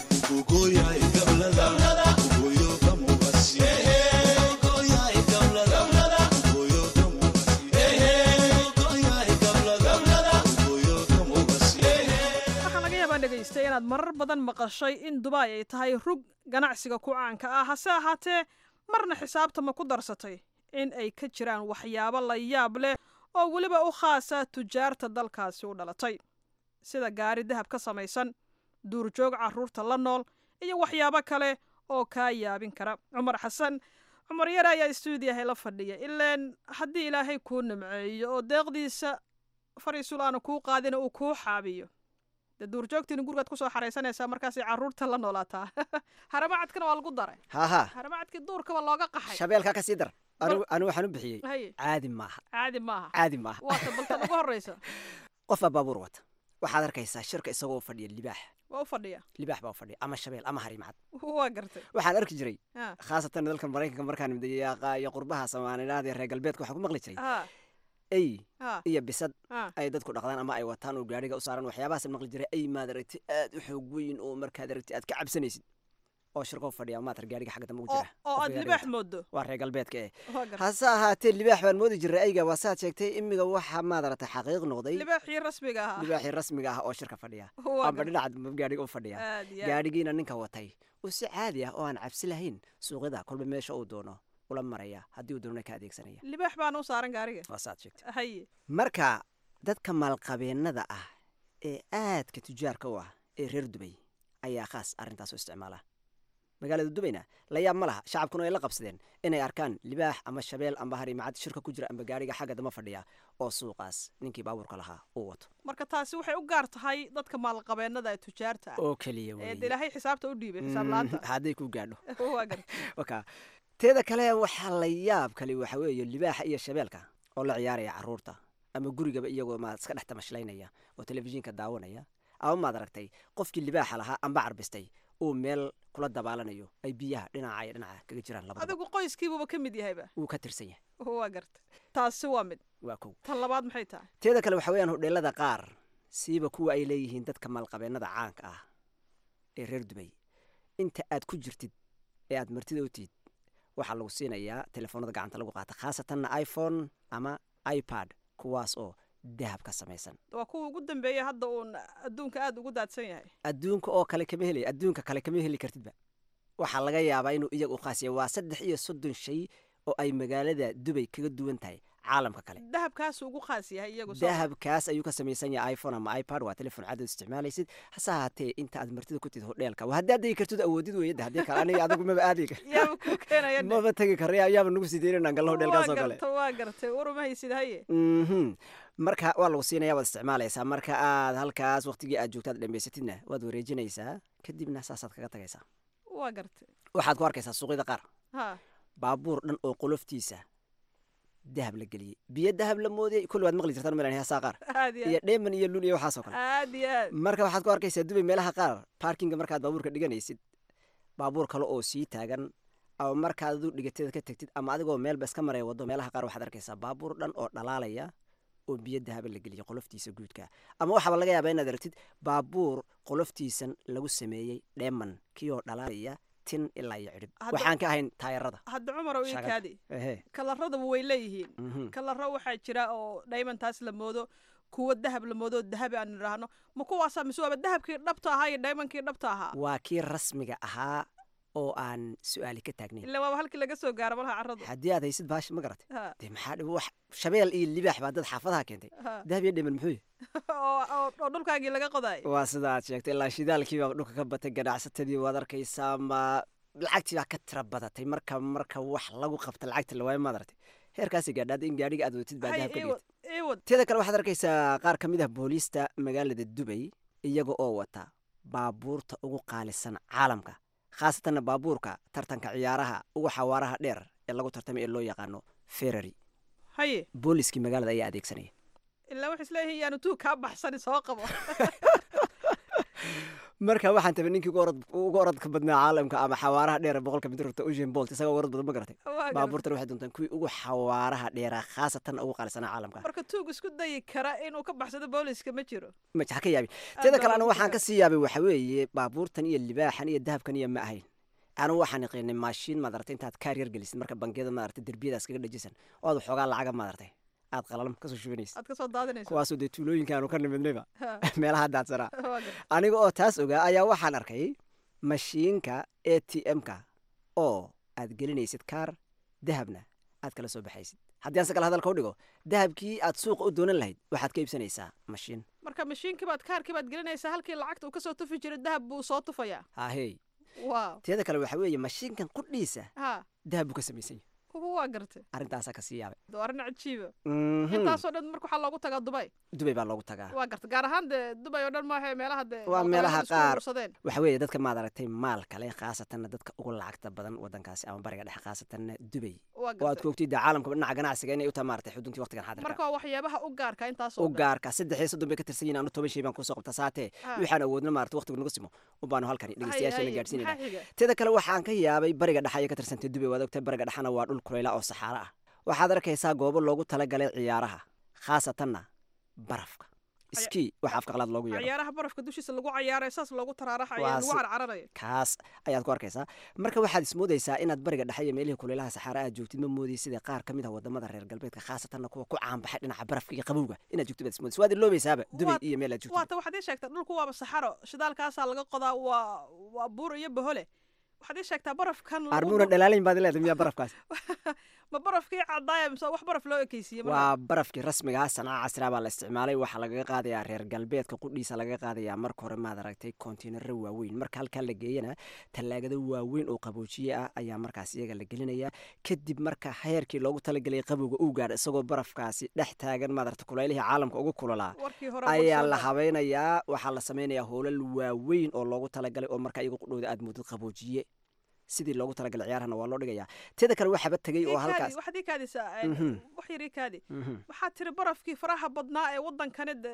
waxaa laga yaabaa dhegaysta inaad marar badan maqashay in dubai ay tahay rug ganacsiga ku caanka ah hase ahaatee marna xisaabta ma ku darsatay in ay ka jiraan waxyaabo la yaab leh oo weliba u khaasa tujaarta dalkaasi u dhalatay sida gaari dahab ka samaysan duurjoog carruurta la nool iyo waxyaabo kale oo kaa yaabin kara cumar xasan cumar yar ayaa stuudiyahay la fadhiya ilaan haddii ilaahay kuu nimceeyo oo deeqdiisa fariisul aanu kuu qaadina uu kuu xaabiyo dee duurjoogtiina gurigaad kusoo xaraysanaysaa markaasay carruurta la noolaataa haramacadkana waa lagu daray haha haramacadkii duurkaba looga qaxay shabeelkaa ka sii dar anigu anigu waxaan u bixiyey Haye. caadi maaha caadi maaha caadi maaha waata baltan ugu horreysa qofbaa baabuur wata waxaad arkaysaa shirka isagoo fadhiya libaax waa u fadhiya libaax baa u fadhiya ama shabeel ama harimacad waa gartay waxaan arki jiray Ha. khaasatan dalka maraykanka markaan midayaaqa iyo qurbaha soomaalilaad iyo reer galbeedka waxaan ku maqli jiray Ha. ey Ha. iyo bisad Ha. ay dadku dhaqdaan ama ay wataan oo gaadhiga u saaran waxyaabahaas maqli jiray ay maad aragti aad u xoog weyn oo markaad aragti aad ka cabsanaysid oo shirkoo fadhiya maatar gaadhiga xagga dambe ugu oo jira oo qofka aad gaadhiga libaax wata. moodo waa reer galbeedka eh waa gartay hase ahaatee libaax baan moodi jiray ayga waa saad sheegtay imiga waxa maad aragtay xaqiiq noqday libaaxii rasmiga ahaa libaaxii rasmiga ah oo shirka fadhiya Waa amba gartay. dhinaca gaadhiga u fadhiya Aad iyo aad. gaadhigiina ninka watay uu si caadi ah oo aan cabsi lahayn suuqyada kolba meesha uu doono ula maraya haddii uu doonana ka adeegsanaya libaax baana u saaran gaariga waa saad sheegtay haye marka dadka maalqabeennada ah ee aadka tujaarka u ah ee reer dubay ayaa khaas arrintaas u isticmaala magaalada dubayna la yaab ma laha shacabkuna ay la qabsadeen inay arkaan libaax ama shabeel amba harimacad shirka ku jira amba gaadhiga xagga dama fadhiya oo suuqaas ninkii baabuurka lahaa uu wato marka taasi waxay u gaar tahay dadka maalqabeennada ee tujaarta ah oo keliya ee weeye. de ilaahay xisaabta u dhiibay xisaab la-aanta hadday ku gaadho waa gartay waka teeda kale waxaa la yaab kale waxa weeye libaaxa iyo shabeelka oo la ciyaaraya carruurta ama gurigaba iyagoo ma iska dhex tamashlaynaya oo telefishinka daawanaya ama maad aragtay qofkii libaaxa lahaa amba carbistay uu meel kula dabaalanayo ay biyaha dhinaca iyo dhinaca kaga jiraan labadaba adigu qoyskiibuba ka mid yahayba wuu ka tirsan yahay waa garta taasi waa mid waa kow tan labaad maxay tahay teeda kale waxa weeyaan hodheelada qaar siiba kuwa ay leeyihiin dadka maalqabeennada caanka ah ee reer dubay inta aad ku jirtid ee aad martida u tihid waxaa lagu siinayaa telefoonada gacanta lagu qaata khaasatanna iphone ama ipad kuwaas oo dahab ka samaysan waa kuwa ugu dambeeya hadda uun adduunka aada ugu daadsan yahay adduunka oo kale kama helay adduunka kale kama heli kartidba waxaa laga yaabaa inuu iyaga u khaasiya waa saddex iyo soddon shay oo ay magaalada dubay kaga duwan tahay caalamka kale dahabkaasu ugu khaas yahay iyagu dahabkaas ayuu ka samaysan yahay iphone ama ipad waa telefon cadood isticmaalaysid hase ahaatee inta aad martida ku tid hodheelka waa haddaad degi kartid awoodid weeyada haddii kale aniga adigu maba aadi kar yaaba ku keenaya maba tegi kara yaaba nagu sii deynan gallo hodheelkaas oo kale waa gartay waruma haysid haye mhm marka waa lagu siinaya waad isticmaalaysaa marka aad halkaas waqtigii aad joogtaad dhammaysatidna waad wareejinaysaa kadibna saasaad kaga tagaysaa waa gartay waxaad ku arkaysaa suuqyada qaar ha baabuur dhan oo qoloftiisa dahab la geliyey biyo dahab la moodiyey kulli waad maqli jirtaan malan heesaa qaar aad iyo iyo dheeman iyo lul iyo waxaasoo kale aad iyo aad marka waxaad ku arkaysaa dubay meelaha qaar baarkinga markaad baabuurka dhiganaysid baabuur kale oo sii taagan ama markaad adu dhigateeda ka tegtid ama adigoo meelba iska maraya wado meelaha qaar waxaad arkaysaa baabuur dhan oo dhalaalaya oo biyo dahaba la geliyey qoloftiisa guudka ama waxaaba laga yaabaa inaad aragtid baabuur qoloftiisan lagu sameeyey dheeman kiyoo dhalaalaya tin ilaa iyo cidhib Hadda- waxaan ka ahayn taayarada hadda cumar oo ii Shaqada. kaadi ehe kalarradaba way leeyihiin Mhm. kalaro waxaa jira oo dhaymantaas la moodo kuwa dahab la moodo oo dahabi aan idhaahno ma kuwaasaa mise waaba dahabkii dhabta ahaa iyo dhaymankii dhabta ahaa waa kii rasmiga ahaa oo aan su-aali ka taagnayn ilaa waaba halkii laga soo gaaro malaha carradu haddii aad haysid baashi ma garatay Ha. dee maxaa dhib wax shabeel iyo libaax baa dad xaafadaha keentay Ha. dahab iyo dhiman muxuu yahay oo oo- oo dhulkaagii laga qodaay waa sida aad sheegtay ilaa shidaalkii baa dhulka ka batay ganacsatadii waad arkaysaa ma lacagtii baa ka tira badatay marka marka wax lagu qabta lacagta lawaayo maad aragtay heerkaasi gaadhaada in gaadhiga aad wadatid baa hay dahab ka iiwad dhigtay iiwad teeda kale waxaad arkaysaa qaar ka mid ah booliista magaalada dubay iyaga oo wata baabuurta ugu qaalisan caalamka khaasatanna baabuurka tartanka ciyaaraha ugu xawaaraha dheer ee lagu tartamay ee loo yaqaano ferrari haye booliskii magaalada ayaa adeegsanaya ilaa waxay isleeyihiin yaanu tuug kaa baxsani soo qabo marka waxaan tabay ninkii ugu orod- ugu orodka badnaa caalamka ama xawaaraha dheer ee boqolka mitir rugta usain bolt isagoo orod badan ma garatay Waa garan. baabuurtan waxay doontaan kuwii ugu xawaaraha dheeraa khaasatan ugu qaalisanaa caalamka marka tuug isku dayi kara inuu ka baxsado booliska ma jiro ma ha ka yaabin Aad teeda baa kale anu loogu waxaan ka talagalay. sii yaabay waxa weeye baabuurtan iyo libaaxan iyo dahabkan iyo ma ahayn anu waxaan iqiinay maashiin maad aragtay intaad kaar yar gelisid marka bangiyada maad aragtay derbiyadaas kaga dhajisan oo aad waxoogaa lacaga maad aragtay aad qalalam kasoo shubanaysid aad ka soo daadinayso kuwaasoo dee tuulooyinkaanu ka nimidnayba Ha. meelaha daadsanaa Waa garan. aniga oo taas ogaa ayaa waxaan arkay mashiinka a t m-ka oo aad gelinaysid kaar dahabna aad kala soo baxaysid haddii aan se kale hadalka u dhigo dahabkii aad suuqa u doonan lahayd waxaad ka iibsanaysaa mashiin marka mashiinkii baad kaarkii baad gelinaysaa halkii lacagta uu kasoo tufi jiray dahab buu soo tufayaa hahey waaw teeda kale waxa weeye mashiinkan qudhiisa ha dahab buu ka samaysan yahay kuwa waa gartay arrintaasaa ka sii yaabay waa arrin cajiiba Mhm. intaasoo dhan marka waxaa loogu tagaa dubay dubay baa loogu tagaa waa gartay gaar ahaan dee dubay oo dhan maaha meelaha dee waa meelaha maalqabeennadu isku qaar urursadeen. waxa weeye dadka maad aragtay maal kale khaasatanna dadka ugu lacagta badan wadankaasi ama bariga dhexe khaasatanna dubay waa oo aad gartay ku ogtid dee caalamka dhinaca ganacsiga inay u tahay maaragtay xuduntii waqtigan xaadirka marka waa waxyaabaha u gaarka intaasoo u dhan. gaarka saddex iyo soddon bay ka tirsan yihiin anu toban shay baan kusoo qabta saatee Ha. waxaan awoodna maarata waqtigu nagu simo ubaanu halkani dhegeystayaashana haye, gaadhsiinayna maxaa xiga? teeda kale waxaan ka yaabay bariga dhexe ayay ka tirsantay dubay waad ogtay bariga dhexena waa dhul kuleyla oo saxaaro ah waxaad arkaysaa goobo loogu talagalay ciyaaraha khaasatanna barafka ski waxa afka qalaad loogu yeero ciyaaraha barafka dushiisa lagu cayaaray saas loogu taraaraxayo Waa lagu si- carcaranayo kaas ayaad ku arkaysaa marka waxaad ismoodaysaa inaad bariga dhexe iyo meelihii kuleylaha saxaara aad joogtid ma moodaysid sida qaar ka mid ah wadamada reer galbeedka khaasatanna kuwa ku caanbaxay dhinaca barafka iyo qabowga inaad joogtid baad ismoodaysa waad iloobaysaaba dubay iyo meel aad joogtid waata waxaad ii sheegtaa dhulku waaba saxaro shidaalkaasaa laga qodaa waa waa buur iyo bahole waxaad ii sheegtaa barafkan lagu- armuuna dhalaalayn baad leedahay miyaa barafkaas ma barafkii cadaaya mise wax baraf loo ekeysiiye marka? waa barafkii rasmiga ah sanaa casraa baa la isticmaalay waxaa lagaga qaadayaa reer galbeedka qudhiisa lagaga qaadayaa marka hore maad aragtay kontiinaro waaweyn marka halkaa la geeyana tallaagado waaweyn oo qaboojiye ah ayaa markaas iyaga la gelinaya kadib marka heerkii loogu talagelay qabowga uu gaadha isagoo barafkaasi dhex taagan maad aragtay kuleylihii caalamka ugu kulolaa warkii hore ayaa bulshada. la habaynayaa waxaa la samaynayaa hoolal waaweyn oo loogu talagalay oo marka iyagu qudhooda aad moodid qaboojiye sidii loogu talagalay ciyaarahana waa loo dhigayaa teeda kale waxaaba tegey oo Ii kaadi, halkaas waxaad ii kaadisaa Mhm. wax yar ii kaadi Mhm. waxaad tiri barafkii faraha badnaa ee wadankani de-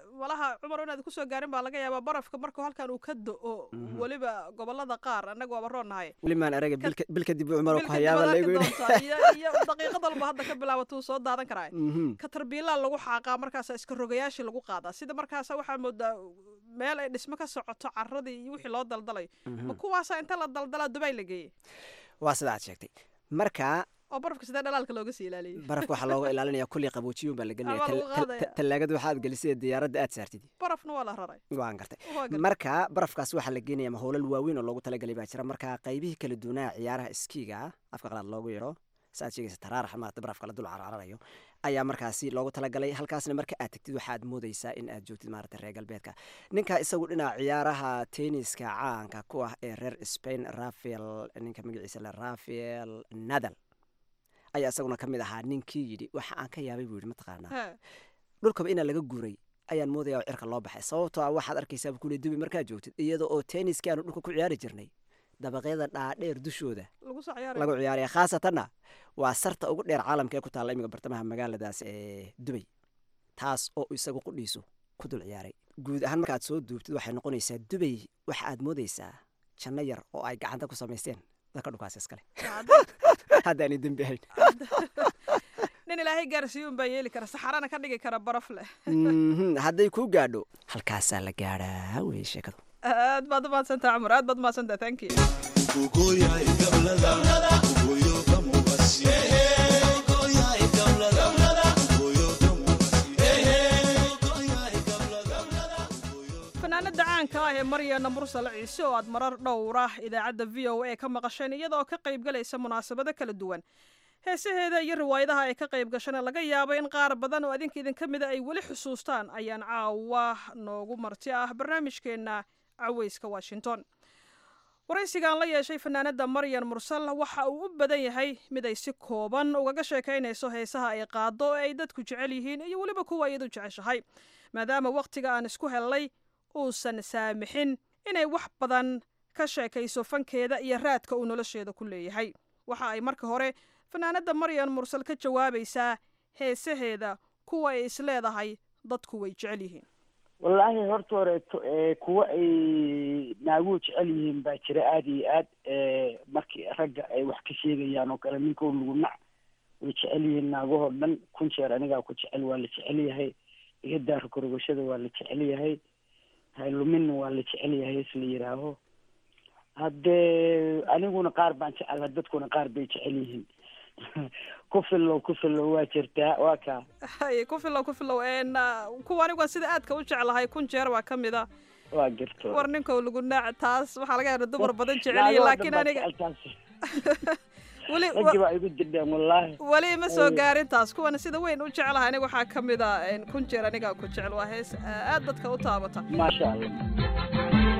malaha cumar inaad kusoo gaarin baa laga yaabaa barafka markuu halkan uu ka do-o weliba gobolada qaar annaga waaba roonnahay weli maan araga bilka bilka dib u cumar ku bilka hayaaba dibad laygu arki yidhi doontaa iyo iyo daqiiqad walba hadda ka bilaabatuu soo daadan karaa Mhm. ka tarbiilaa lagu xaaqaa markaasa iska rogayaashii lagu qaadaa sida markaasa waxaa moodaa meel ay dhismo ka socoto caradii iyo wixii loo daldalay ma kuwaasa inta la daldalaa dubay la geeyey waa sida aad sheegtay marka oo barafka sidee dhalaalka looga sii ilaaliyey barafka waxaa looga ilaalinaya kulli qaboojiyuun baa la gelinaya Ama lagu Tal- tal- qaadaya. tallaagada waxaad gelisay diyaaradda aad saartid barafna waa la raray waan gartay Waa gartay. marka barafkaas waxaa la geenaya mahoolal waaweyn oo loogu talagalay baa jira marka qaybihii kala duwanaa ciyaaraha iskiiga afka qalaad loogu yaro saaad sheegaysa taraarax maarata barafka la dul carcararayo ayaa markaasi loogu talagalay halkaasna marka aad tagtid waxaad moodaysaa in aad joogtid maarata reer galbeedka ninka isagu dhinaca ciyaaraha tenniska caanka ku ah ee reer spain rafael ninka magaciisa le rafael nadal ayaa isaguna ka mid ahaa ninkii yidhi waxa aan ka yaabay buu yidhi mataqaanaa He. dhulkaba inaa laga guuray ayaan moodaya oo cirka loo baxay sababtoo ah waxaad arkaysaa kule dubi markaad joogtid iyada oo tenniski aanu dhulka ku ciyaari jirnay dabaqyada dhaadheer dushooda lagu soo ciyaaraya lagu ciyaaraya khaasatanna waa sarta ugu dheer caalamka ee ku taalla imiga bartamaha magaaladaas ee dubay taas oo isagu qudhiisu ku dul ciyaaray guud ahaan markaad soo duubtid waxay noqonaysaa dubay waxa aad moodaysaa janno yar oo ay gacanta ku samaysteen dadka dhulkaas iskale haddaanay dembi ahayn nin ilaahay gaarsiiyuun baa yeeli kara saxarana ka dhigi kara baraf leh Mhm, hadday kuu gaadho halkaasaa la gaadhaa wey sheekadu aad baad u mahadsantaha cumar aad baad u mahadsantaha thank you fanaanada caanka ah ee maryana mursale ciise oo aad marar dhowra idaacadda v o a ka maqasheen iyadoo ka qaybgalaysa munaasabado kala duwan heesaheeda iyo riwaayadaha ay ka qayb gashana laga yaabo in qaar badan oo adinka idinka mida ay weli xusuustaan ayaan caawa noogu marti ah barnaamijkeenna caweyska washington waraysigaan la yeeshay fanaanada maryan mursal waxa uu u badan yahay mid ay si kooban ugaga sheekaynayso heesaha ay qaado ee ay dadku jecel yihiin iyo weliba kuwa iyadu jeceshahay maadaama wakhtiga aan isku hellay uusan saamixin inay wax badan ka sheekayso fankeeda iyo raadka uu nolosheeda ku leeyahay waxa ay marka hore fanaanada maryan mursal ka jawaabaysaa heesaheeda kuwa ay isleedahay dadku way jecel yihiin wallaahi horta horeeto ee kuwa ay naaguhu jecel yihiin baa jira aada iyo aad ee markii ragga ay wax ka sheegayaan oo kale ninkow lagu nac way jecel yihiin naagahoo dhan kun jeer anigaa ku jecel waa la jecel yahay iga daaro korogashada waa la jecel yahay hayluminna waa la jecel yahay is la yidhaaho haddee aniguna qaar baan jecelaha dadkuna qaar bay jecel yihiin ku fillow ku fillow waa jirtaa waa kaa hay ku filow ku filow een kuwa anigu sida aadka u jeclahay kun jeer waa ka mid a waa jirto war ninkow lagu naac taas waxaa laga yaaba dumar badan jecel Naagahoo yihiin dhan laakiin baa aniga jecel taas. weli raggi baa igu dirdheen wallaahi weli ma soo Ay. gaarin taas kuwana sida weyn u jeclahay aniga waxaa ka mid a een kun jeer anigaa ku jecel waa hees aad dadka u taabata maasha allah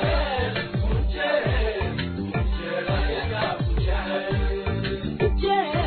Yeah.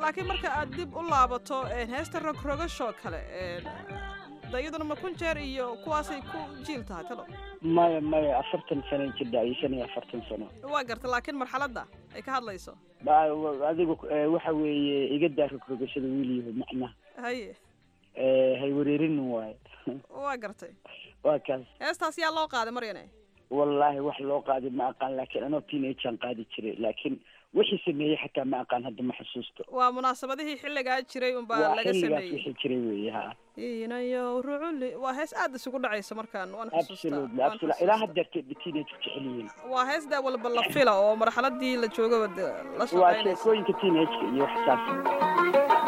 laakiin marka aad dib u laabato heesta rogrogashoo kale da iyaduna ma kun jeer iyo kuwaasay ku jiil tahay talo maya maya afartan sano jidha iyo shan iyo afartan sano waa garta laakiin marxaladda ay ka hadlayso adigu waxa weeye iga daa rogrogashada wiilyahu macnaha haye hay wareerinin waaye waa gartay waa kaas heestaas yaa loo qaaday maryane wallaahi wax loo qaaday ma aqaan laakiin anoo teenagean qaadi jiray laakiin wixii sameeyey xataa ma aqaan hadda ma xusuusto waa munaasabadihii xilligaa jiray unbaa waa laga xilligaas sameeyey wixii jiray weeye ha inayo ruculi waa hees aad isugu dhacaysa markaan waan xusuustaa absolutely waan absolutely ilaa haddeerta teenage jecel yihiin waa hees daa walba la fila oo marxaladii la joogaba de la waa shaqaynaysa sheekooyinka teenageka iyo wax saas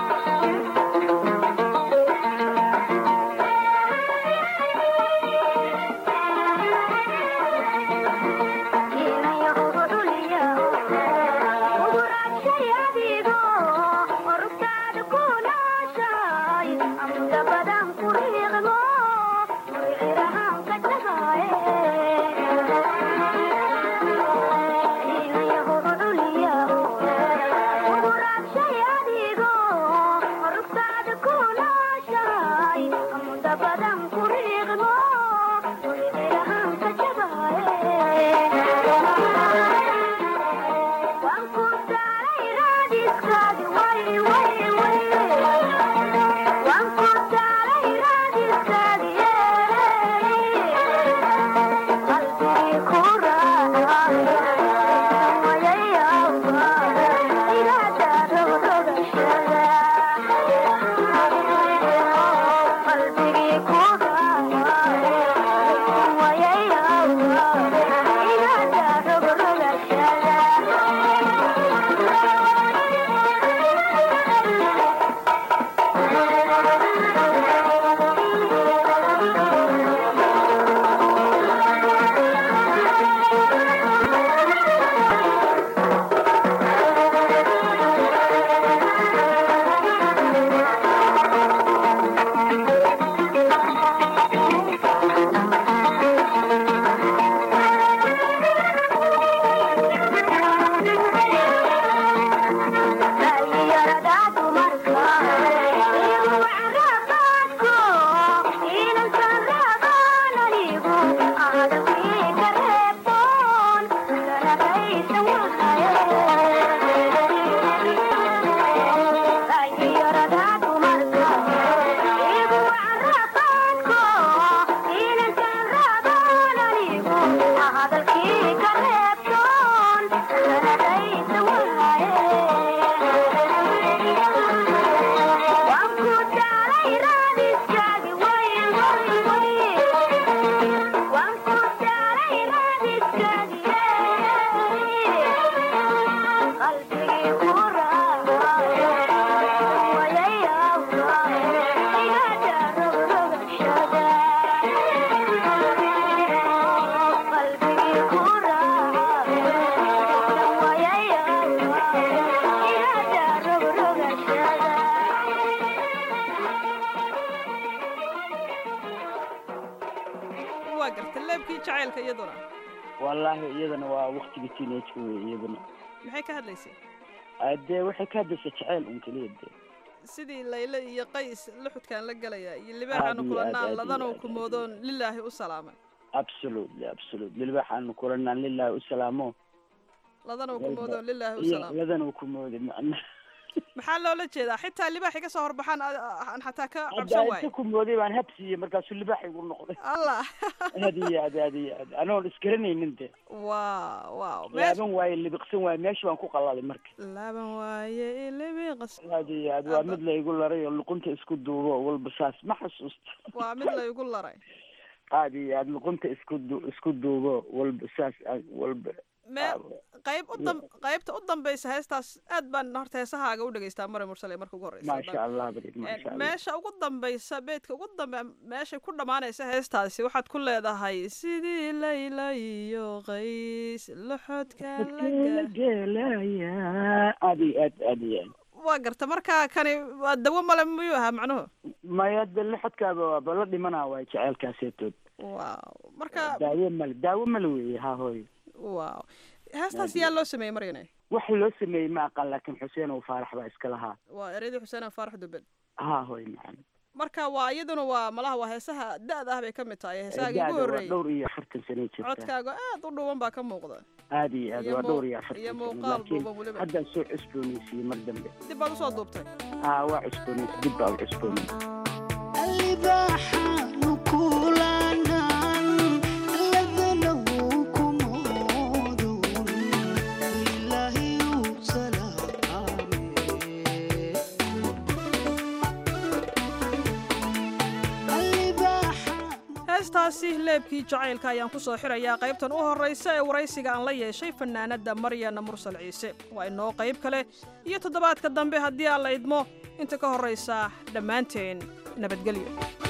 waa garta leebkii jacaylka iyaduna wallaahi iyadana waa waktiga teenageka wey iyadana maxay ka hadlaysay Ah, dee waxay ka hadlaysaa jaceyl un keliya dee sidii layle iyo qays luxudkaan la gelaya iyo libaaxaanu Aad iyo aad, kulanaan aad iyo ladanuu aad. kumoodoon lilaahi u salaamay absolutely absolutely libaxaanu kulanaan lilaahi u salaamo ladanuu kumoodoon lilaahi u iyo salaamay ladan uu ku mooday macna maxaa loola jeedaa xitaa libaaxi ka soo horbaxaan a- a- aan xataa ka hadda cabsan inta waayo ku mooday baan habsiiyey markaasuu libaax igu noqday allah aad iyo aad aad iyo aad anoon isgaranaynin de waa waaw meesh laaban waaye libiqsan waaye meesha baan ku qalalay marka laaban waaye ilibiqas aad iyo aad waa mid laygu laray oo luqunta isku duubo walba saas ma xasuusto waa mid laygu laray aad iyo aad luqunta isku du isku duubo walba saas aad walba mee qayb u dam qaybta u dambaysa heestaas aad baan horta heesahaaga u dhegaystaa mare mursale marka ugu horreysa maasha allah barid maasha allah meesha ugu dambaysa beedka ugu dambe meeshay ku dhammaanaysa heestaasi waxaad ku leedahay sidii layla iyo qays loxodkaan laga gelaya aad iyo aad aad iyo aad waa garta marka kani waa dawo male miyuu ahaa macnuhu maya de lixadkaaba waaba la dhimanaa waay jaceylkaaseetood waaw marka daawo male daawo male weeye ha hooyo waaw heestaas yaa loo sameeyey maryane wax loo sameeyey ma aqaan laakiin xuseen oo faarax baa iska lahaa waa ereydii xuseen faarax dubed ha hoy macana marka waa iyaduna waa malaha waa heesaha da-da ah bay ka mid tahay heesahaagii Da-da ugu waa horreeyey dhowr iyo afartan sano jirta codkaaga aad u dhuwan baa ka muuqda aad iyo aad iyo waa muu- dhowr iyo iyo afartan sano muuqaal laakiin duuban weliba. haddaan soo cusboonaysiiyey mar dambe dib baad usoo duubtay ha waa cusboonaysi dib baa u cusboonaysi heestaasi leebkii jacaylka ayaan ku soo xirayaa qaybtan u horraysa ee waraysiga aan la yeeshay fanaanadda maryana mursal ciise waa inoo qayb kale iyo toddobaadka dambe haddii aan la idmo inta ka horraysa dhammaanteen nabadgelyo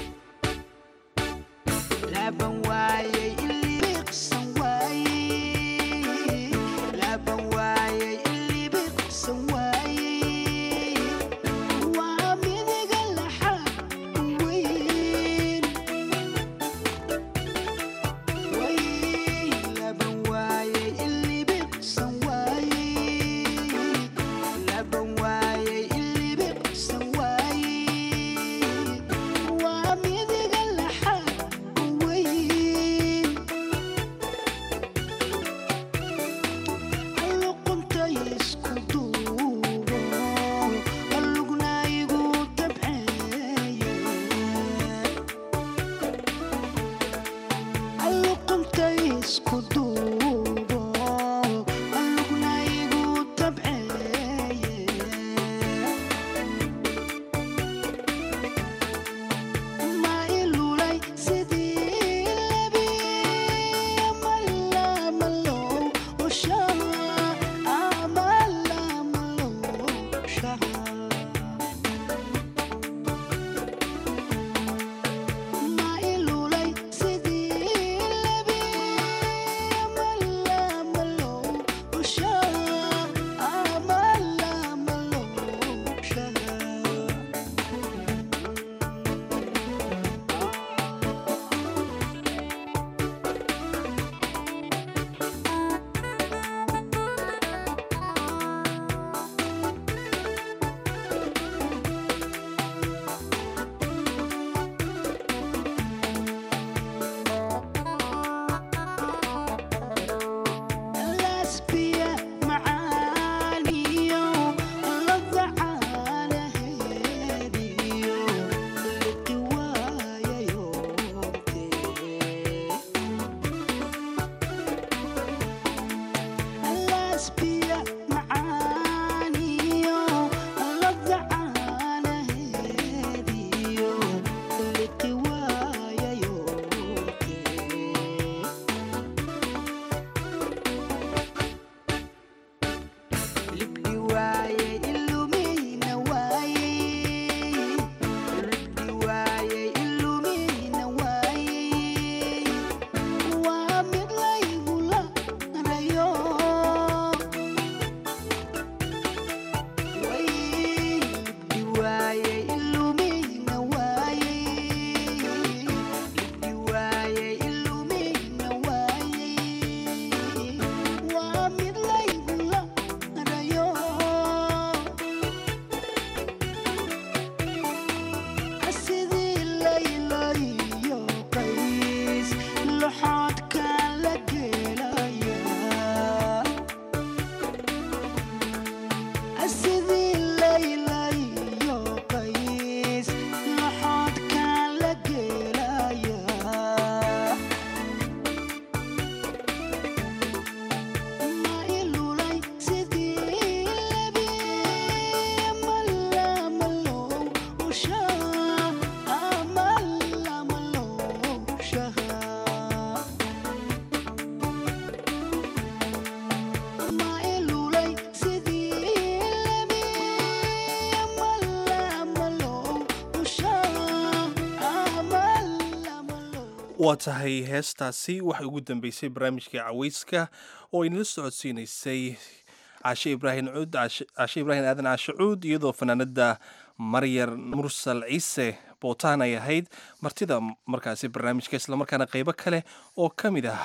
waa tahay heestaasi waxay ugu dambeysay barnaamijkii caweyska oo inala socodsiinaysay caashe ibraahim cuud caashe ibraahim aadan caashe cuud iyadoo fanaanada maryar mursal ciise bootaan ay ahayd martida markaasi barnaamijka islamarkaana qeybo kale oo ka mid ah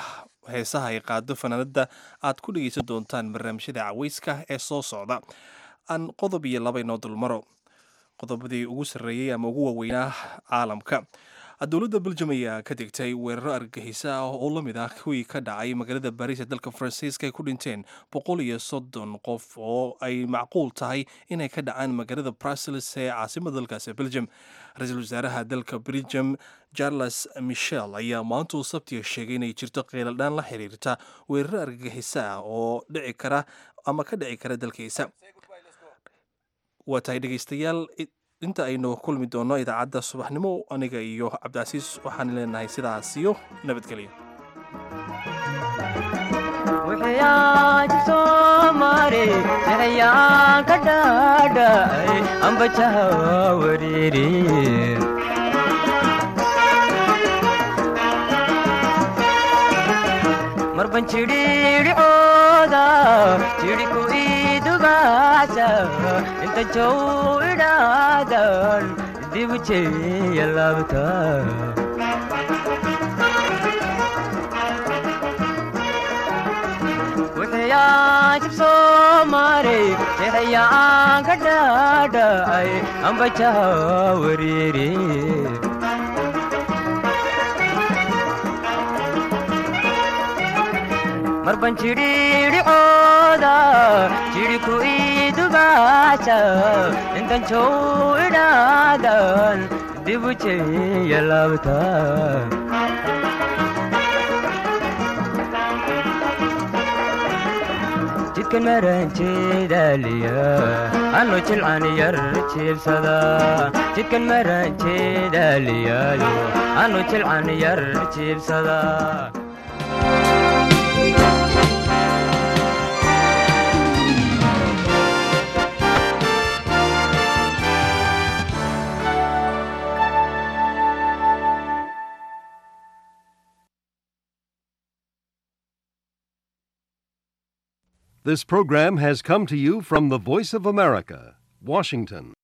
heesaha ay qaado fanaanada aad ku dhegeysan doontaan barnaamijyada caweyska ee soo socda aan qodob iyo laba inoo dulmaro qodobadii ugu sarreeyey ama ugu waaweynaa caalamka dowladda beljum ayaa ka digtay weeraro argagixisa ah oo la mid ah kuwii ka dhacay magaalada bariis ee dalka faransiiska ay ku dhinteen boqol iyo soddon qof oo ay macquul tahay inay ka dhacaan magaalada brussels ee caasimada dalkaasi beljum ra-iisul wasaaraha dalka beljum charles michel ayaa maantuu sabtiga sheegay inay jirto qeeladhaan la xiriirta weeraro argagixisa ah oo dhici kara ama ka dhici kara dalkiisa waa tahay dhegeystayaal inta aynu kulmi doonno idaacadda subaxnimo aniga iyo cabdicasiis waxaan leenahay sidaas iyo nabadgelyo marban jidhiidhicooda jidhiku idugaasa inta jow idhaadan dibu jeeya laabta wixiyaan jibsoo maray jeexayaan ka dhaadhacay ambajaha wariiri marban jidhiidhicooda jidhiku idugaasa intan jow idhaadan dibu jeeya laabta jidkan maranjeedaaliya anu jilcan yar jiibsada jidkan maranjeedaaliyaayo anu jilcan yar jiibsada This program has come to you from the Voice of America, Washington.